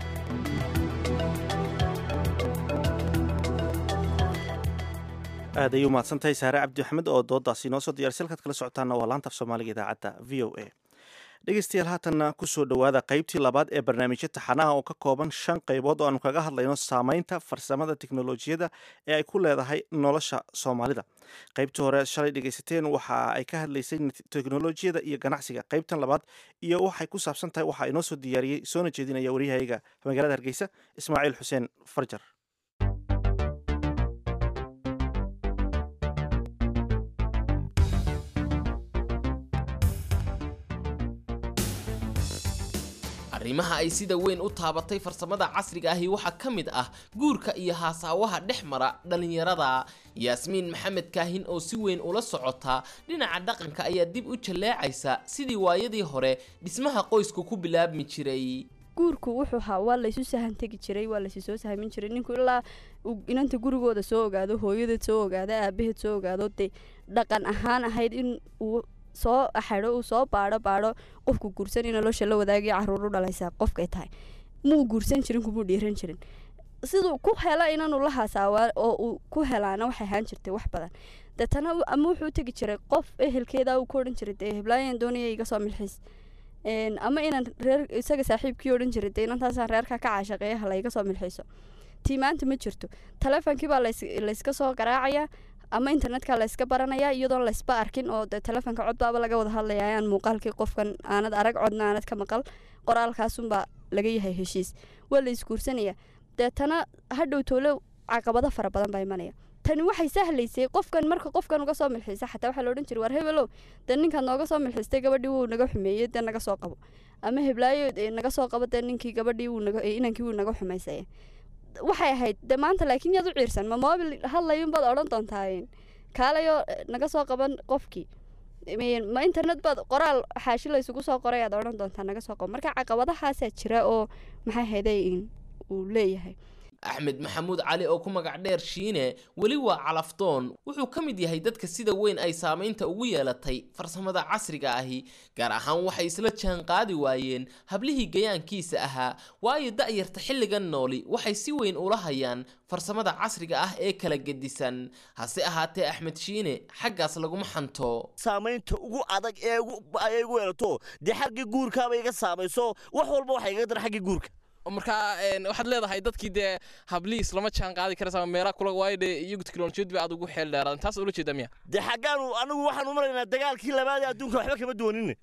aad ayay umahadsan tahay saare cabdi axmed oo doodaasi inoo soo diyarsa halkaad kala socotaana waa laanta af soomaaliga idaacadda v o a dhegeystayaal haatanna kusoo dhowaada qaybtii labaad ee barnaamijyo taxanaha oo ka kooban shan qaybood oo aanu kaga hadlayno saamaynta farsamada teknolojiyadda ee ay ku leedahay nolosha soomaalida qaybtii hore shalay dhegeysateen waxa ay ka hadlaysay teknolojiyada iyo ganacsiga qaybtan labaad iyo waxay ku saabsan tahay waxaa inoo soo diyaariyey soona jeedinaya waryahayaga magaalada hargeysa ismaaciil xuseen farjar arrimaha ay sida weyn u taabatay farsamada casriga ahi waxaa ka mid ah guurka iyo haasaawaha dhex mara dhallinyarada yaasmiin maxamed kaahin oo si weyn ula socota dhinaca dhaqanka ayaa dib u jalleecaysa sidii waayadii hore dhismaha qoysku ku bilaabmi jiray guurku wuxuu ahaa waa laysu sahan tegi jiray waa laysu soo sahmin jiray ninku ilaa inanta gurigooda soo ogaado hooyadeed soo ogaado aabaheed soo ogaado dee dhaqan ahaan ahayd in uu soo axadho uu soo baadho baadho qofku guursan in nolosha la wadaagaya caruur u dhalaysaa qofkay tahay muu guursan jirin kumuu dhiiran jirin siduu ku hela inaanu la hasaawaa oo uu ku helaana waxay ahaan jirtay wax badan deetana ama wuxuu tegi jiray qof ehelkeeda uu ku odhan jiray dee heblaayan doonaya iga soo milxiis ama inaan reer isaga saaxiibkii odhan jiray dee inantaasaan reerka ka caashaqeeya hala iga soo milxiiso tii maanta ma jirto taleefonkii baa layska soo garaacayaa ama internetka layska baranaya iyadoon laysba arkin oo de telefoonka codbaaba laga wada hadlaya ayaan muuqaalkii qofkan aanad arag codna aanad ka maqal qoraalkaasunbaa laga yahay heshiis waa la isguursanaya deetana hadhow toole caqabado fara badan baa imanaya tani waxay sahlaysay qofkan marka qofkan uga soo milxiisa xataa waxaa laodhan jiray war hebelow dee ninkaad nooga soo milxiistay gabadhii wuu naga xumeeyey dee naga soo qabo ama heblaayo naga soo qabo dee ninkii gabadhii inankii wuu naga xumaysaya waxay ahayd de maanta laakiin yaad u ciirsan ma mobil hadlayunbaad odhan doontaa kaalayo naga soo qaban qofkii ma internet baad qoraal xaashi laysugu soo qoray aad odhan doontaa naga soo qaban marka caqabadahaasaa jira oo maxay hayday uu leeyahay axmed maxamuud cali oo ku magac dheer shiine weli waa calafdoon wuxuu ka mid yahay dadka sida weyn ay saamaynta ugu yeelatay farsamada casriga ahi gaar ahaan waxay isla jaan qaadi waayeen hablihii gayaankiisa ahaa waayo da'yarta xilligan nooli waxay si weyn ula hayaan farsamada casriga ah ee kala gedisan hase ahaatee axmed shiine xaggaas laguma xanto saamaynta ugu adag ee ay igu yeelato dee xaggii guurkaaba iga saamayso wax walba waxay iga dar xaggii guurka marka een, waxaad leedahay dadkii dee habliis lama jaan qaadi karaysa ama meelaha kula waayo dee iyagu teknolojiyad bay aad ugu xeel dheeraadan taas ula jeeda miya dee xaggaanu anigu waxaan u maraynaa dagaalkii labaad ee adduunka waxba kama doonin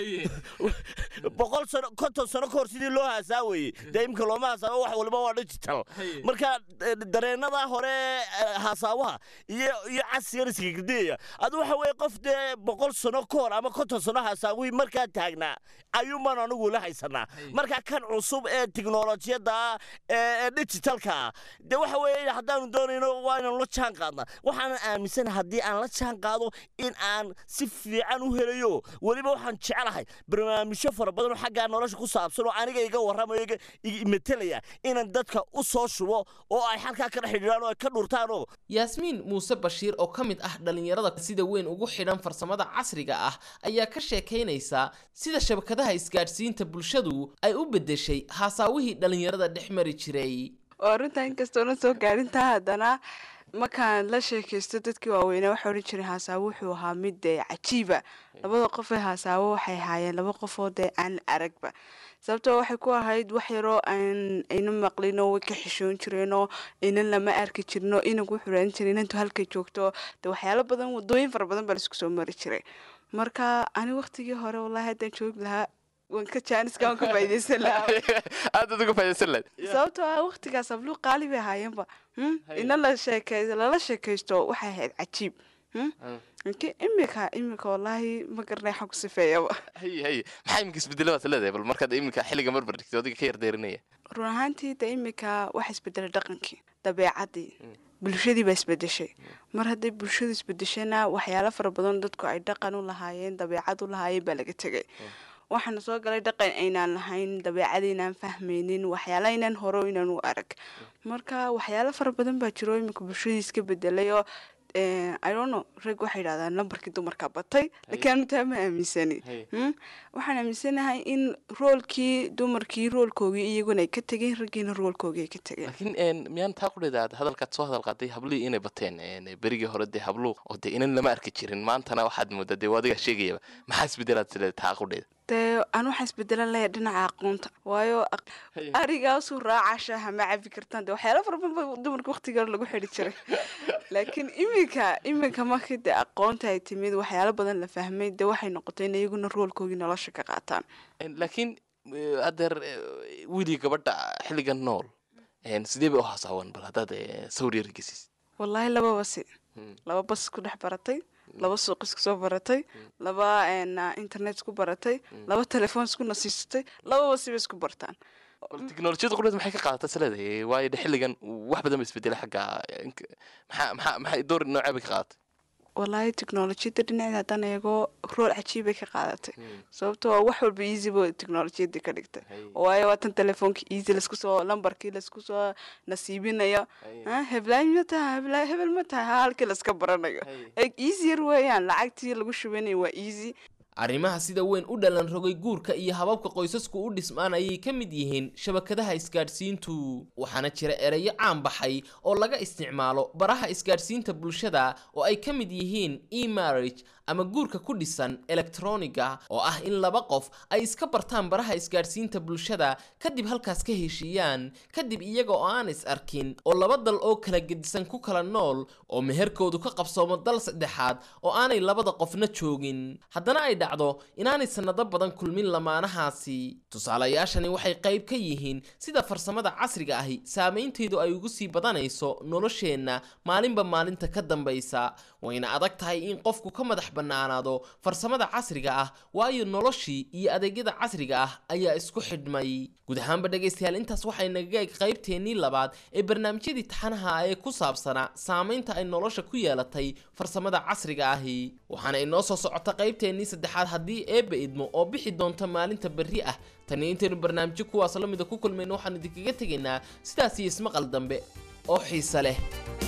boqol sano konton sano kahor sidii loo haasaa weeye dee imka looma haasaabo wax waliba waa digital marka eh, dareenada hore eh, haasaawaha iyo iyo casigan iskagediyaya adu waxa weeye qof dee boqol sano ka hor ama konton sano haasaawihii markaa taagnaa ayuunbaan anigu la haysanaa marka kan cusub ee tiknolojiyadda ah ee ee digitalka ah dee waxa weeye haddaanu doonayno waa inaanu la jaan qaadnaa waxaanan aaminsanahay haddii aan la jaan qaado in aan si fiican u helayo weliba waxaan jeclahay barnaamijyo fara badan oo xaggaa nolosha ku saabsan oo aniga iga warramayo iga iga metelaya inaan dadka u soo shubo oo ay halkaa ka dhex xidhiidhaan oo ay ka dhurtaan oo yaasmiin muuse bashiir oo ka mid ah dhallinyarada sida weyn ugu xidhan farsamada casriga ah ayaa ka sheekaynaysa sida shabakadaha isgaadhsiinta bulshadu ay u beddeshay haasaawihii dhallinyarada dhex mari jiray oo arrintaa inkastoona soo gaarintaa haddana markaan la sheekaysto dadkii waaweynaa waxaa odhan jiray haasaabo wuxuu ahaa mid dee cajiiba labada qof ee haasaabo waxay ahaayeen laba qofoo dee aan aragba sababtoo waxay ku ahayd wax yaroo aan ayna maqlinoo way ka xishoon jireenoo inan lama arki jirno inagu wuxuu raadan jiray inantu halkay joogto dee waxyaalo badan wadooyin fara badan baa laisku soo mari jiray marka ani waqtigii hore wallaahi haddaan joogi lahaa waan ka jaaniska waan ka faa'iidaysan lahaa aad uga faaiidaysan lahayd sababtoo ah waqtigaas abluu qaali bay ahaayeenba hmm? ina la sheekay lala sheekaysto waxay ahayd cajiib hmm? Laakiin imika imika wallaahi ma garanay xag ku sifeeyaba haye haye maxaa iminka isbedela baad leedahay bal markaad iminka xilliga marbar dhigtay adiga ka yardeerinaya run ahaantii de imika waxa isbedelay dhaqankii dabeecadii bulshadii baa isbedeshay mar hadday bulshadu isbedeshana waxyaalo fara badan dadku ay dhaqan u lahaayeen dabeecad u lahaayeen baa laga tegay waxaana soo galay dhaqan aynaan lahayn dabeecad aynaan fahmaynin waxyaala aynaan hore inaan u arag marka waxyaalo fara badan baa jiro iminka bulshadii iska bedelay oo eh, I don't know rag waxay yidhahdaan lambarkii dumarka batay laakiin anu taa ma aaminsani Hmm? waxaan aaminsanahay in roolkii dumarkii roolkoogii iyaguna ay ka tegeen raggiina roolkoogii ay ka tegeen laakiin een, miyaan taa ku dheedaad hadalkaad soo hadal qaaday hablihii inay bateen een, berigii hore dee habluhu oo dee inan lama arki jirin maantana waxaad moodaa dee waa adigaa sheegayaba maxaa isbedelaad sileed taa ku dheeda dee aan waxaa isbedelan layaa dhinaca aqoonta waayo aq- arigaasuu raaca shaaha ma cabi kartaan dee waxyaalo fara badan baa dumarka waqtiga hore lagu xidhi jiray laakiin iminka iminka markii dee aqoonta ay timid waxyaalo badan la fahmay dee waxay noqotay in iyaguna roolkoogii nolosha ka qaataan Een, laakiin eh, haddeer eh, wiilii gabadha xilligan nool een, sidee bay u hasaawan bal haddaad eh, sawir yar gesiis wallaahi laba basi laba bas isku dhex baratay laba suuq isku soo baratay laba een, ah, internet isku baratay laba telefoon isku nasiisatay laba basi bay isku bartaan bal teknolojiyada qudheed maxay ka qaadataa sileedahay waayo de xilligan wax badan ba isbedelay xagga eh, inka- maxaa maxaa maxay door noocee bay ka qaadatay wallaahi teknolojiyadda dhinaceeda haddaan eego rool cajiibay ka qaadatay sababtoo ah wax walba easy ba teknolojiyadda ka dhigtay waayo waa tan telefoonka easy laisku soo lambarkii laisku soo nasiibinayo Ah, heblaay ma taha heblaay hebel ma taha ha halkii laiska baranayo Eg, easy yar weeyaan lacagtii lagu shubanayo waa easy arrimaha sida weyn u dhalan rogay guurka iyo hababka qoysasku u dhismaan ayay ka mid yihiin shabakadaha isgaadhsiintu waxaana jira ereyo caan baxay oo laga isticmaalo baraha isgaadhsiinta bulshada oo ay ka mid yihiin e-marriage ama guurka ku dhisan elektroniga oo ah in laba qof ay iska bartaan baraha isgaadhsiinta bulshada kadib halkaas ka heshiiyaan kadib iyaga oo aan is arkin oo laba dal oo kala gedisan ku kala nool oo meherkoodu ka qabsoomo dal saddexaad oo aanay labada qofna joogin haddana ay dhacdo inaanay sannado badan kulmin lamaanahaasi tusaalayaashani waxay qayb ka yihiin sida farsamada casriga ahi saameynteedu ay ugu sii badanayso nolosheenna maalinba maalinta ka dambaysa wayna adag tahay in qofku ka madax bannaanaado farsamada casriga ah waayo noloshii iyo adeegyada casriga ah ayaa isku xidhmay guud ahaanba dhegaystayaal intaas waxay nagaga eg qaybteennii labaad ee barnaamijyadii taxanaha ee ku saabsanaa saameynta ay nolosha ku yeelatay farsamada casriga ahi waxaana inoo soo socota qaybteennii saddexaad haddii eebba idmo oo bixi doonta maalinta berri ah tani intaynu barnaamijyo kuwaas la mida ku kulmayno waxaan idinkaga tegaynaa sidaas iyo ismaqal dambe oo xiise leh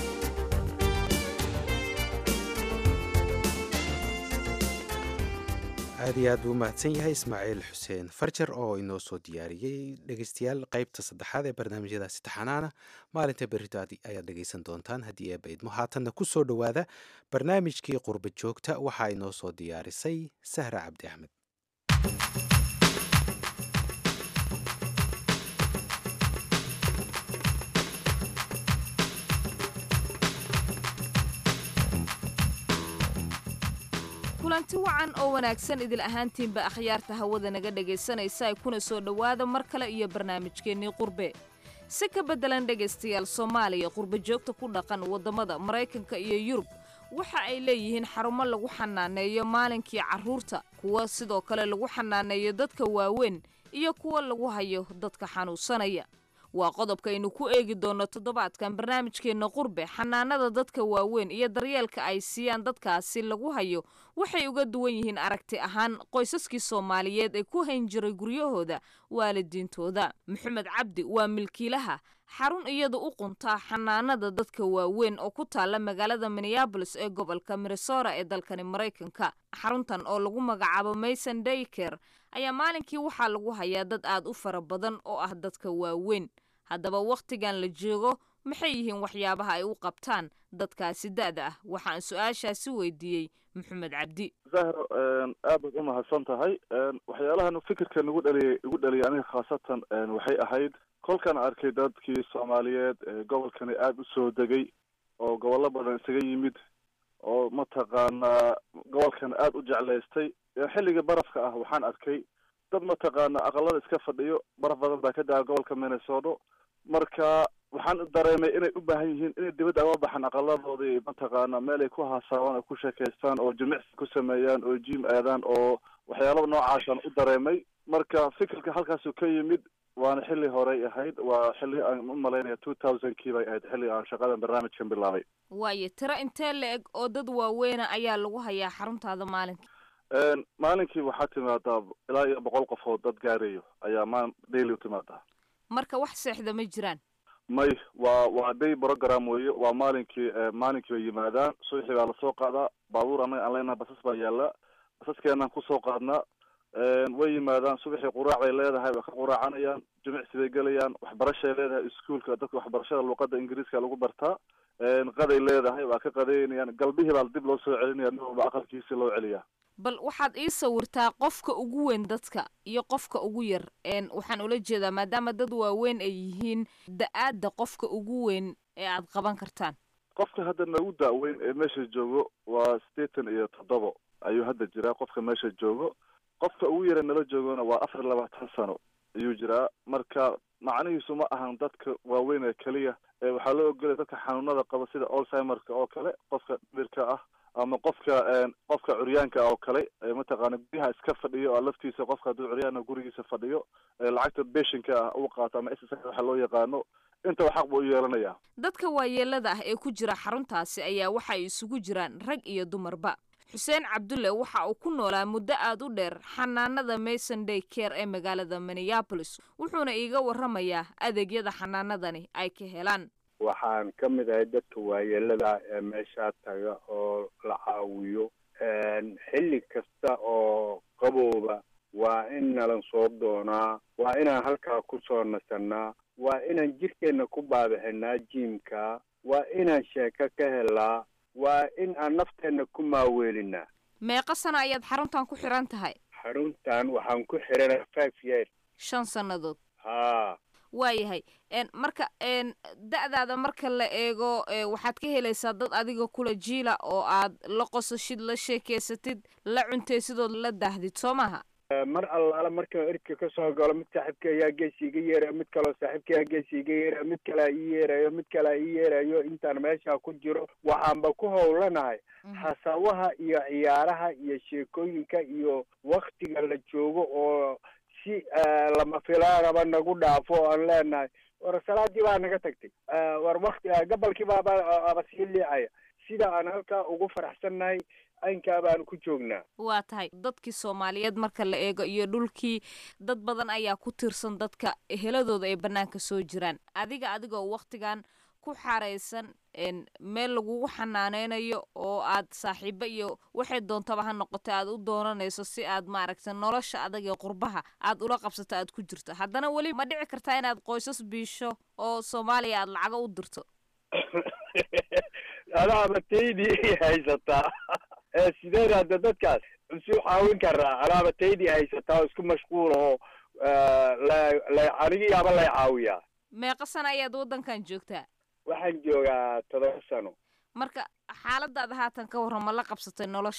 aad iyo aad buu u mahadsan yahay ismaaciil xuseen farjar oo inoo soo diyaariyey dhegeystayaal qaybta saddexaad ee barnaamijyadaasi taxanaana maalinta berrito ayaad dhegeysan doontaan haddii eebba idmo haatanna ku soo dhowaada barnaamijkii qurba joogta waxaa inoo soo diyaarisay sahra cabdi axmed kulanti wacan oo wanaagsan idil ahaantiinba akhyaarta hawada naga dhegaysanaysa ay kuna soo dhowaada mar kale iyo barnaamijkeennii qurbe si ka beddelan dhegaystayaal soomaaliya qurbe joogta ku dhaqan waddamada maraykanka iyo yurub waxa ay leeyihiin xarumo lagu xanaaneeyo maalinkii carruurta kuwa sidoo kale lagu xanaaneeyo dadka waaweyn iyo kuwa lagu hayo dadka xanuunsanaya waa qodobkaaynu ku eegi doonno toddobaadkan barnaamijkeenna qurbe xanaanada dadka waaweyn iyo daryeelka ay siiyaan dadkaasi lagu hayo waxay uga duwan yihiin aragti ahaan qoysaskii soomaaliyeed ee ku hayn jiray guryahooda waalidiintooda maxamed cabdi waa milkiilaha xarun iyada u quntaa xanaanada dadka waaweyn oo ku taalla magaalada minneabolis ee gobolka minnesota ee dalkani maraykanka xaruntan oo lagu magacaabo mason dayker ayaa maalinkii waxaa lagu hayaa dad aad u fara badan oo ah dadka waaweyn haddaba wakhtigan la joogo maxay yihiin waxyaabaha ay u qabtaan dadkaasi da'da ah waxaan su-aashaasi weydiiyey maxamed cabdi zahro aad baad u mahadsan tahay waxyaalahan fikirka nagu dhaliyay igu dhaliyay aniga khaasatan waxay ahayd kolkaan arkay dadkii soomaaliyeed ee gobolkani aada u soo degay oo gobollo badan isaga yimid oo mataqaanaa gobolkan aada u jeclaystay xilligii barafka ah waxaan arkay dad mataqaana aqalada iska fadhiyo baraf badan baa ka daa gobolka minnesota marka waxaan dareemay inay u baahan yihiin inay dibadda aga baxaan aqaladoodii mataqaana meel ay ku haasaabaan oo ku sheekaystaan oo jimicsi ku sameeyaan oo jim aadaan oo waxyaalaba noocaasaan u dareemay marka fikirka halkaasu ka yimid waana xilli horey ahayd waa xilli aan u malaynaya two thousand kii bay ahayd xilli aan shaqadan barnaamijkan bilaabay waayo tiro intee la eg oo dad waaweyna ayaa lagu hayaa xaruntaada maalinka maalinkii waxaa timaadaa ilaa iyo boqol qofood dad gaarayo ayaa ma daily u timaadaa marka wax seexda ma jiraan may waa waa day program weeye waa maalinkii maalinkii bay yimaadaan subaxii baa lasoo qaadaa baabuur anaga aan leenahay basas baa yaala basaskeenaan kusoo qaadnaa way yimaadaan subaxii quraac bay leedahay waa ka quraacanayaan jimicsi bay gelayaan waxbarashay leedahay iskuolka dadka waxbarashada luuqada ingiriiska lagu bartaa qaday leedahay waa ka qadeynayaan galbihii baa dib loo soo celinaya nin walba aqalkiisi loo celiyaa bal waxaad ii sawirtaa qofka ugu weyn dadka iyo qofka ugu yar waxaan ula jeedaa maadaama dad waaweyn ay yihiin da-aadda qofka ugu weyn ee aad qaban kartaan qofka hadda nagu da-weyn ee meesha joogo waa siddeetan iyo toddobo ayuu hadda jiraa qofka meesha joogo qofka ugu yara nala joogona waa afar iyo labaatan sano ayuu jiraa marka macnihiisu ma ahan dadka waaweyn ee keliya waxaa loo ogolaya dadka xanuunada qaba sida alzheimerka oo kale qofka dhirka ah ama qofka qofka curyaanka oo kale mataqaana guryaha iska fadhiyo oo laftiisa qofka hadduu curyaana gurigiisa fadhiyo lacagta beshinka ah uu qaato ama s waxa loo yaqaano intaba xaq buu u yeelanayaa dadka waayeelada ah ee ku jira xaruntaasi ayaa waxa ay isugu jiraan rag iyo dumarba xuseen cabdulle waxa uu ku noolaa muddo aad u dheer xanaanada mason day care ee magaalada minneabolis wuxuuna iiga warramayaa adeegyada xanaanadani ay ka helaan waxaan ka mid ahay dadka waayeelada ee meeshaa taga oo la caawiyo xilli kasta oo qabowba waa in nalan soo doonaa waa inaan halkaa ku soo nasannaa waa inaan jirkeenna ku baabixinaa jiimka waa inaan sheeko ka helnaa waa in aan nafteenna ku maaweelinaa meeqa sano ayaad xaruntan ku xiran tahay xaruntan waxaan ku xiranay five years shan sannadood haa waayahay marka da-daada marka la eego waxaad ka helaysaa dad adiga kula jiila oo aad la qosashid la sheekeysatid la cuntaysidood la daahdid soo maaha mar allaala markaan erka ka soo galo mid saaxiibka ayaa geesi iga yeeraya mid kaleo saaxiibka ayaa geesi iga yeeraya mid kalea ii yeerayo mid kalea ii yeerayo intaan meesha ku jiro waxaanba ku howlanahay hasawaha iyo ciyaaraha iyo sheekooyinka iyo waktiga la joogo oo si lama filaanaba nagu dhaafo o aan leenahay war salaadii baa naga tagtay war wakti gabalkii baaba aba sii liicaya sida aan halkaa ugu faraxsannahay aynkaa baanu ku joognaa waa tahay dadkii soomaaliyeed marka la eego iyo dhulkii dad badan ayaa ku tiirsan dadka heladooda ay bannaanka soo jiraan adiga adigoo waktigan ku xaraysan meel lagugu xanaaneynayo oo aad saaxiibo iyo waxay doontaba ha noqota aad u doonanayso si aad maaragta nolosha adag ee qurbaha aad ula qabsato aad ku jirto haddana weli ma dhici kartaa inaad qoysas biisho oo soomaaliya aad lacago u dirto adaaba taydii haysataa sideen hadda dadkaas isu caawin karaa anaaba taydii haysataa oo isku mashquul oo la anigii aba lay caawiyaa meeqa sana ayaad waddankan joogtaa waxaan joogaa todoba sano marka xaaladaada haatan ka warran ma la qabsatay nolosha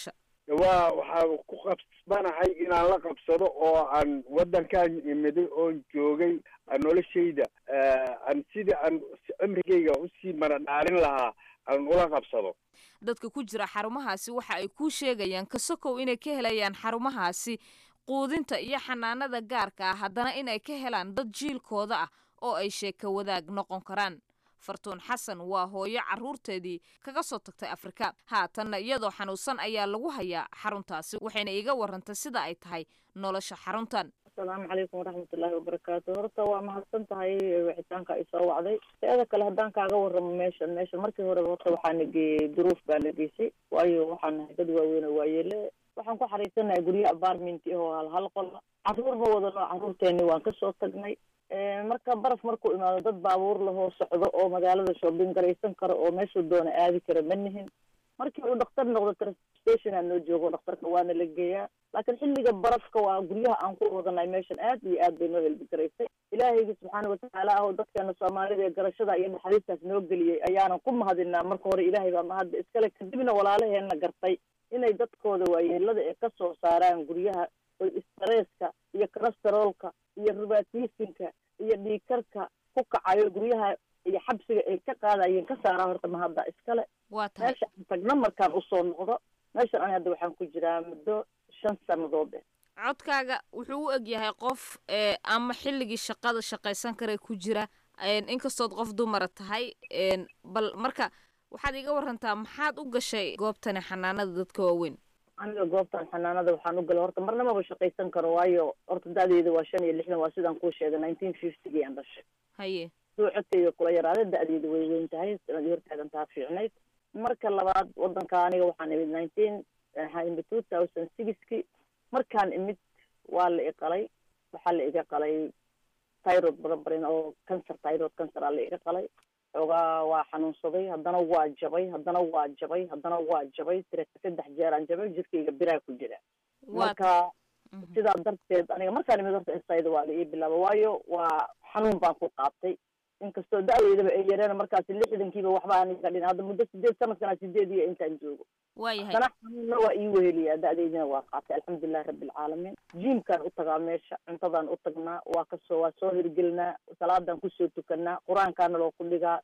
waa waxaa ku qabsanahay inaan la qabsado oo aan waddankan imiday oon joogay aan noloshayda aan sidii aan cimrigayga usii maradhaalin lahaa aan ula qabsado dadka ku jira xarumahaasi waxa ay kuu sheegayaan kasokow inay ka helayaan xarumahaasi quudinta iyo xanaanada gaarka ah haddana inay ka helaan dad jiilkooda ah oo ay sheeka wadaag noqon karaan fartuun xasan waa hooyo carruurteedii kaga soo tagtay afrika haatanna iyadoo xanuunsan ayaa lagu hayaa xaruntaasi waxayna iiga warantay sida ay tahay nolosha xaruntan asalaamu calaykum waraxmatullaahi wabarakaatu horta waa mahadsan tahay wicitaanka ay soo wacday teeda kale haddaan kaaga warramo meeshan meeshan markii horeba horta waxaa na geeyey duruuf baa na geysay waayo waxaan nahay dad waaweyn oo waayeele waxaan ku xariisanahay guryo apartment oo hal hal qol carruur ma wadano carruurteeni waan kasoo tagnay marka baraf markuu imaado dad baabuur lahoo socdo oo magaalada shoobin garaysan karo oo meeshuu doona aadi kara ma nihin markii uu dhakhtar noqdo transportation aan noo joogo dhakhtarka waana la geeyaa laakiin xilliga barafka waa guryaha aan ku wadanay meeshan aad iyo aad bay noo helbi garaysay ilaahayga subxaana watacaala ah oo dadkeena soomaalida ee garashada iyo naxariistaas noo geliyey ayaanan ku mahadinaa marka hore ilaahay baa mahadda iskale kadibna walaalaheena gartay inay dadkooda waayeelada ee kasoo saaraan guryaha oy stresska iyo calesterolka iyo rubatisinka iyo dhiikarka ku kacayo guryaha iyo xabsiga ay ka qaadayeen ka saaraa horta mahadda iskale meesha aan tagna markaan usoo noqdo meeshan ani hadda waxaan ku jiraa muddo shan sannadood eh codkaaga wuxuu u eg yahay qof ama xilligii shaqada shaqaysan kara ku jira inkastood qof dumara tahay bal marka waxaad iga warantaa maxaad u gashay goobtani xanaanada dadka waaweyn aniga goobtan xanaanada waxaan u galay horta marna maba shaqaysan karo waayo horta da-deeda waa shan iyo lixdan waa sidaan kuu sheegay nineteen fiftygii aan dhashay haye suu codkayga kula yaraada da-deeda way weyn tahay sanadii hortaagan taa fiicnayd marka labaad wadanka aniga waxaan imid nineteen waxaan imid two thousand sixki markaan imid waa la iqalay waxaa la iga qalay tyrod baranbarin oo cancer tyrod cancer aa la iga qalay xoogaa waa xanuunsaday haddana waa jabay haddana waa jabay haddana waa jabay tira saddex jeeraan jabay jirkayga biraa ku jira marka sidaa darteed aniga markaan imid horta insayda waa la ii bilaaba waayo waa xanuun baan ku qaatay inkastoo da-deydaba ay yareen markaasi lixdankiiba waxba aan iga dhin hadda muddo sideed sanadkana sideed iyo intaan joogo waayahay haddana xanuunna waa ii weheliyaa da-deydina waa qaatay alxamdulilahi rabbilcaalamiin jiimkaan u tagaa meesha cuntadaan u tagnaa waa kasoo waa soo hirgelinaa salaadaan kusoo tukanaa qur-aankaana loogu dhigaa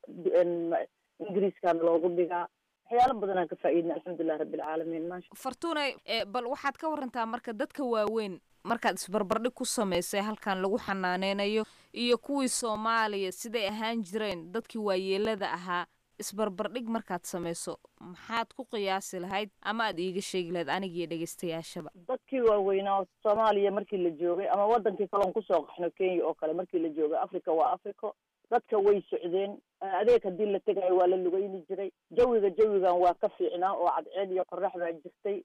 ingiriiskaana loogu dhigaa waxyaalo badanaan ka faa'iidna alxamdulilahi rabbilcaalamiin maasha fartuunay bal waxaad ka warantaa marka dadka waaweyn markaad isbarbardhig ku samaysay halkan lagu xanaaneynayo iyo kuwii soomaaliya siday ahaan jireen dadkii waayeelada ahaa isbarbardhig markaad samayso maxaad ku qiyaasi lahayd ama aad iiga sheegi lahayd anigiyo dhegeystayaashaba dadkii waaweynaa soomaaliya markii la joogay ama wadankii kaloon kusoo qaxno kenya oo kale markii la joogay africa waa africo dadka way socdeen adeeg haddii la tegayo waa la lugayni jiray jawiga jawigan waa ka fiicnaa oo cadceed iyo qorax baa jirtay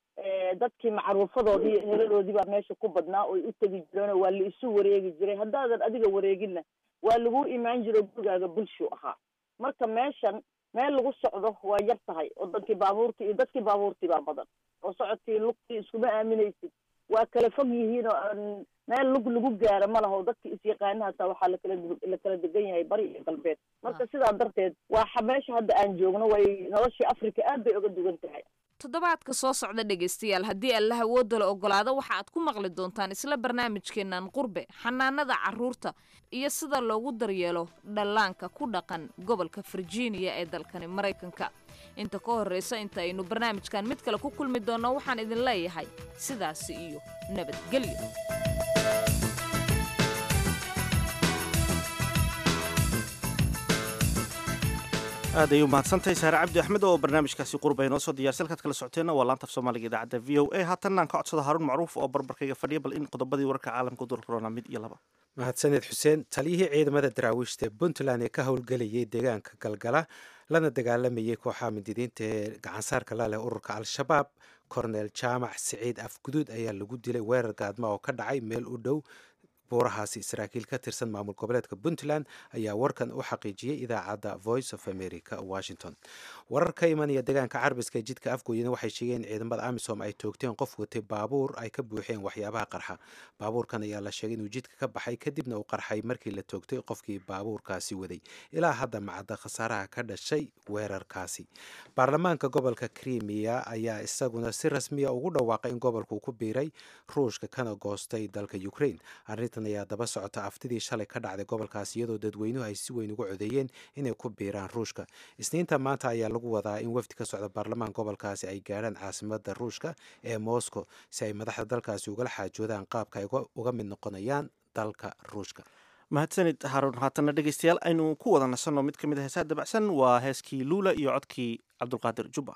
dadkii macruufadoodii iyo heladoodii baa meesha ku badnaa oy u tegi jireen oo waa la isu wareegi jiray haddaadan adiga wareeginna waa lagu imaan jiro gurigaaga bulshu ahaa marka meeshan meel lagu socdo waa yar tahay oo dadkii baabuurtii iyo dadkii baabuurtii baa badan oo socodkii lugtii iskuma aaminaysid waa kala fog yihiin oo aan meel lug lagu gaaro ma laha oo dadkii isyaqaana hataa waxaa lakala la kala degan yahay bari iyo galbeed marka sidaa darteed waa meesha hadda aan joogno way noloshii africa aad bay oga duwan tahay toddobaadka soo socda dhegaystayaal haddii allah awoodda la ogolaado waxa aad ku maqli doontaan isla barnaamijkeennan qurbe xanaanada carruurta iyo sida loogu daryeelo dhallaanka ku dhaqan gobolka virginia ee dalkani maraykanka inta ka horraysa inta aynu barnaamijkan mid kale ku kulmi doonno waxaan idin leeyahay sidaasi iyo nabadgelyo aad ay u mahadsantahay saare cabdi axmed oo barnaamijkaasi qurba inoo soo diyarsa halkaad kala socoteenna waa laanta af soomaaliga idaacadda v o a haatanna aan ka codsada haruun macruuf oo barbarkayga fadhiya bal in qodobadii wararka caalamka dul corona mid iyo laba mahadsaned xuseen taliyihii ciidamada daraawiishta ee puntland ee ka howlgelayay deegaanka galgala lana dagaalamayay kooxaha mindidiinta ee gacansaarka la leh ururka al-shabaab kornel jaamac siciid afguduud ayaa lagu dilay weerar gaadma oo ka dhacay meel u dhow buurahaasi saraakiil ka tirsan maamul goboleedka puntland ayaa warkan u xaqiijiyey idaacadda voice of america washington warar ka imanaya deegaanka carbiska ee jidka afgooyana waxay sheegeen in ciidamada amisom ay toogteen qof watay baabuur ay ka buuxeen waxyaabaha qarxa baabuurkan ayaa la sheegay inuu jidka ka baxay kadibna uu qarxay markii la toogtay qofkii baabuurkaasi waday ilaa hadda macadda khasaaraha ka dhashay weerarkaasi baarlamaanka gobolka krimiya ayaa isaguna si rasmiya ugu dhawaaqay in gobolku ku biiray ruushka kana goostay dalka ukraine arrintan ayaa daba socota aftidii shalay ka dhacday gobolkaas iyadoo dadweynuhu ay si weyn ugu codeeyeen inay ku biiraan ruushka isniinta maanta ayaa lagu wadaa in wafdi ka socda baarlamaan gobolkaasi ay gaadhaan caasimada ruushka ee moscow si ay madaxda dalkaasi ugala xaajoodaan qaabka ay uga mid noqonayaan dalka ruushka mahadsanid haruun haatanna dhegeystayaal aynu ku wada nasanno mid ka mid a heesaha dabacsan waa heeskii luula iyo codkii cabdulqaadir jubba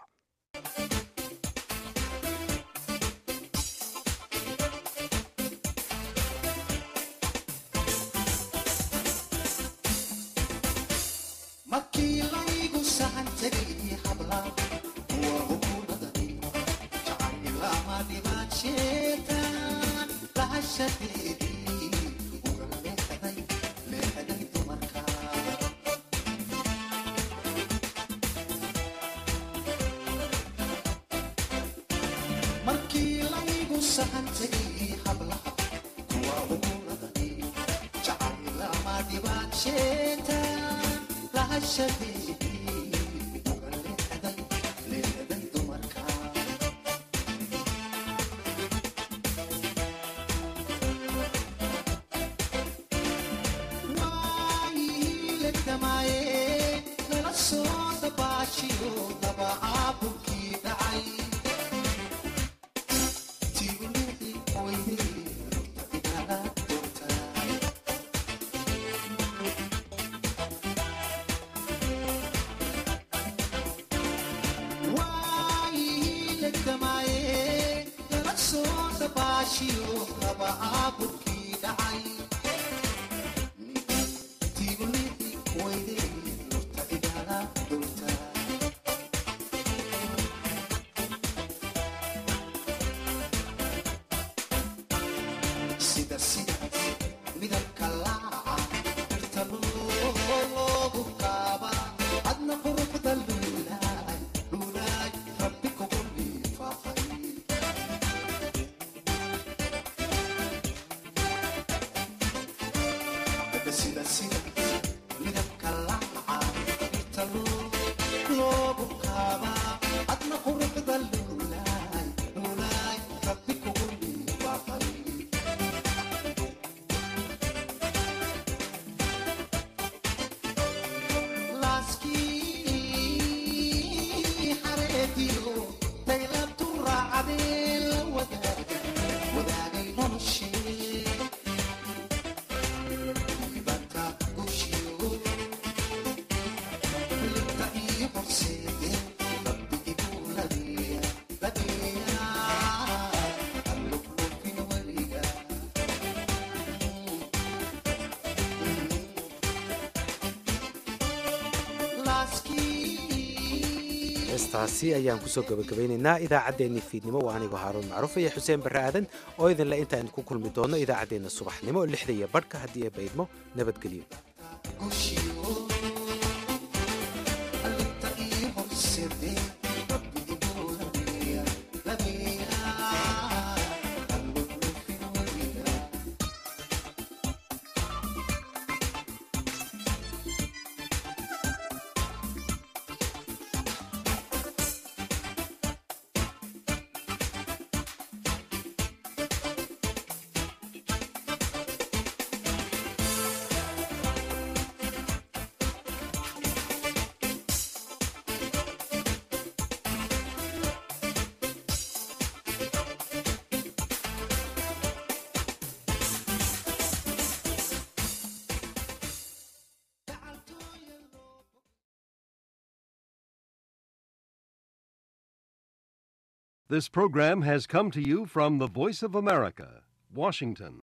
heestaasi ayaan kusoo gabagabaynaynaa idaacaddeenni fiidnimo waa anigoo haaruun macruuf iyo xuseen barre aadan oo idinle intaan ku kulmi doonno idaacaddeenna subaxnimo lixda iyo badhka haddii ay baydmo nabadgelyo This program has come to you from the Voice of America, Washington.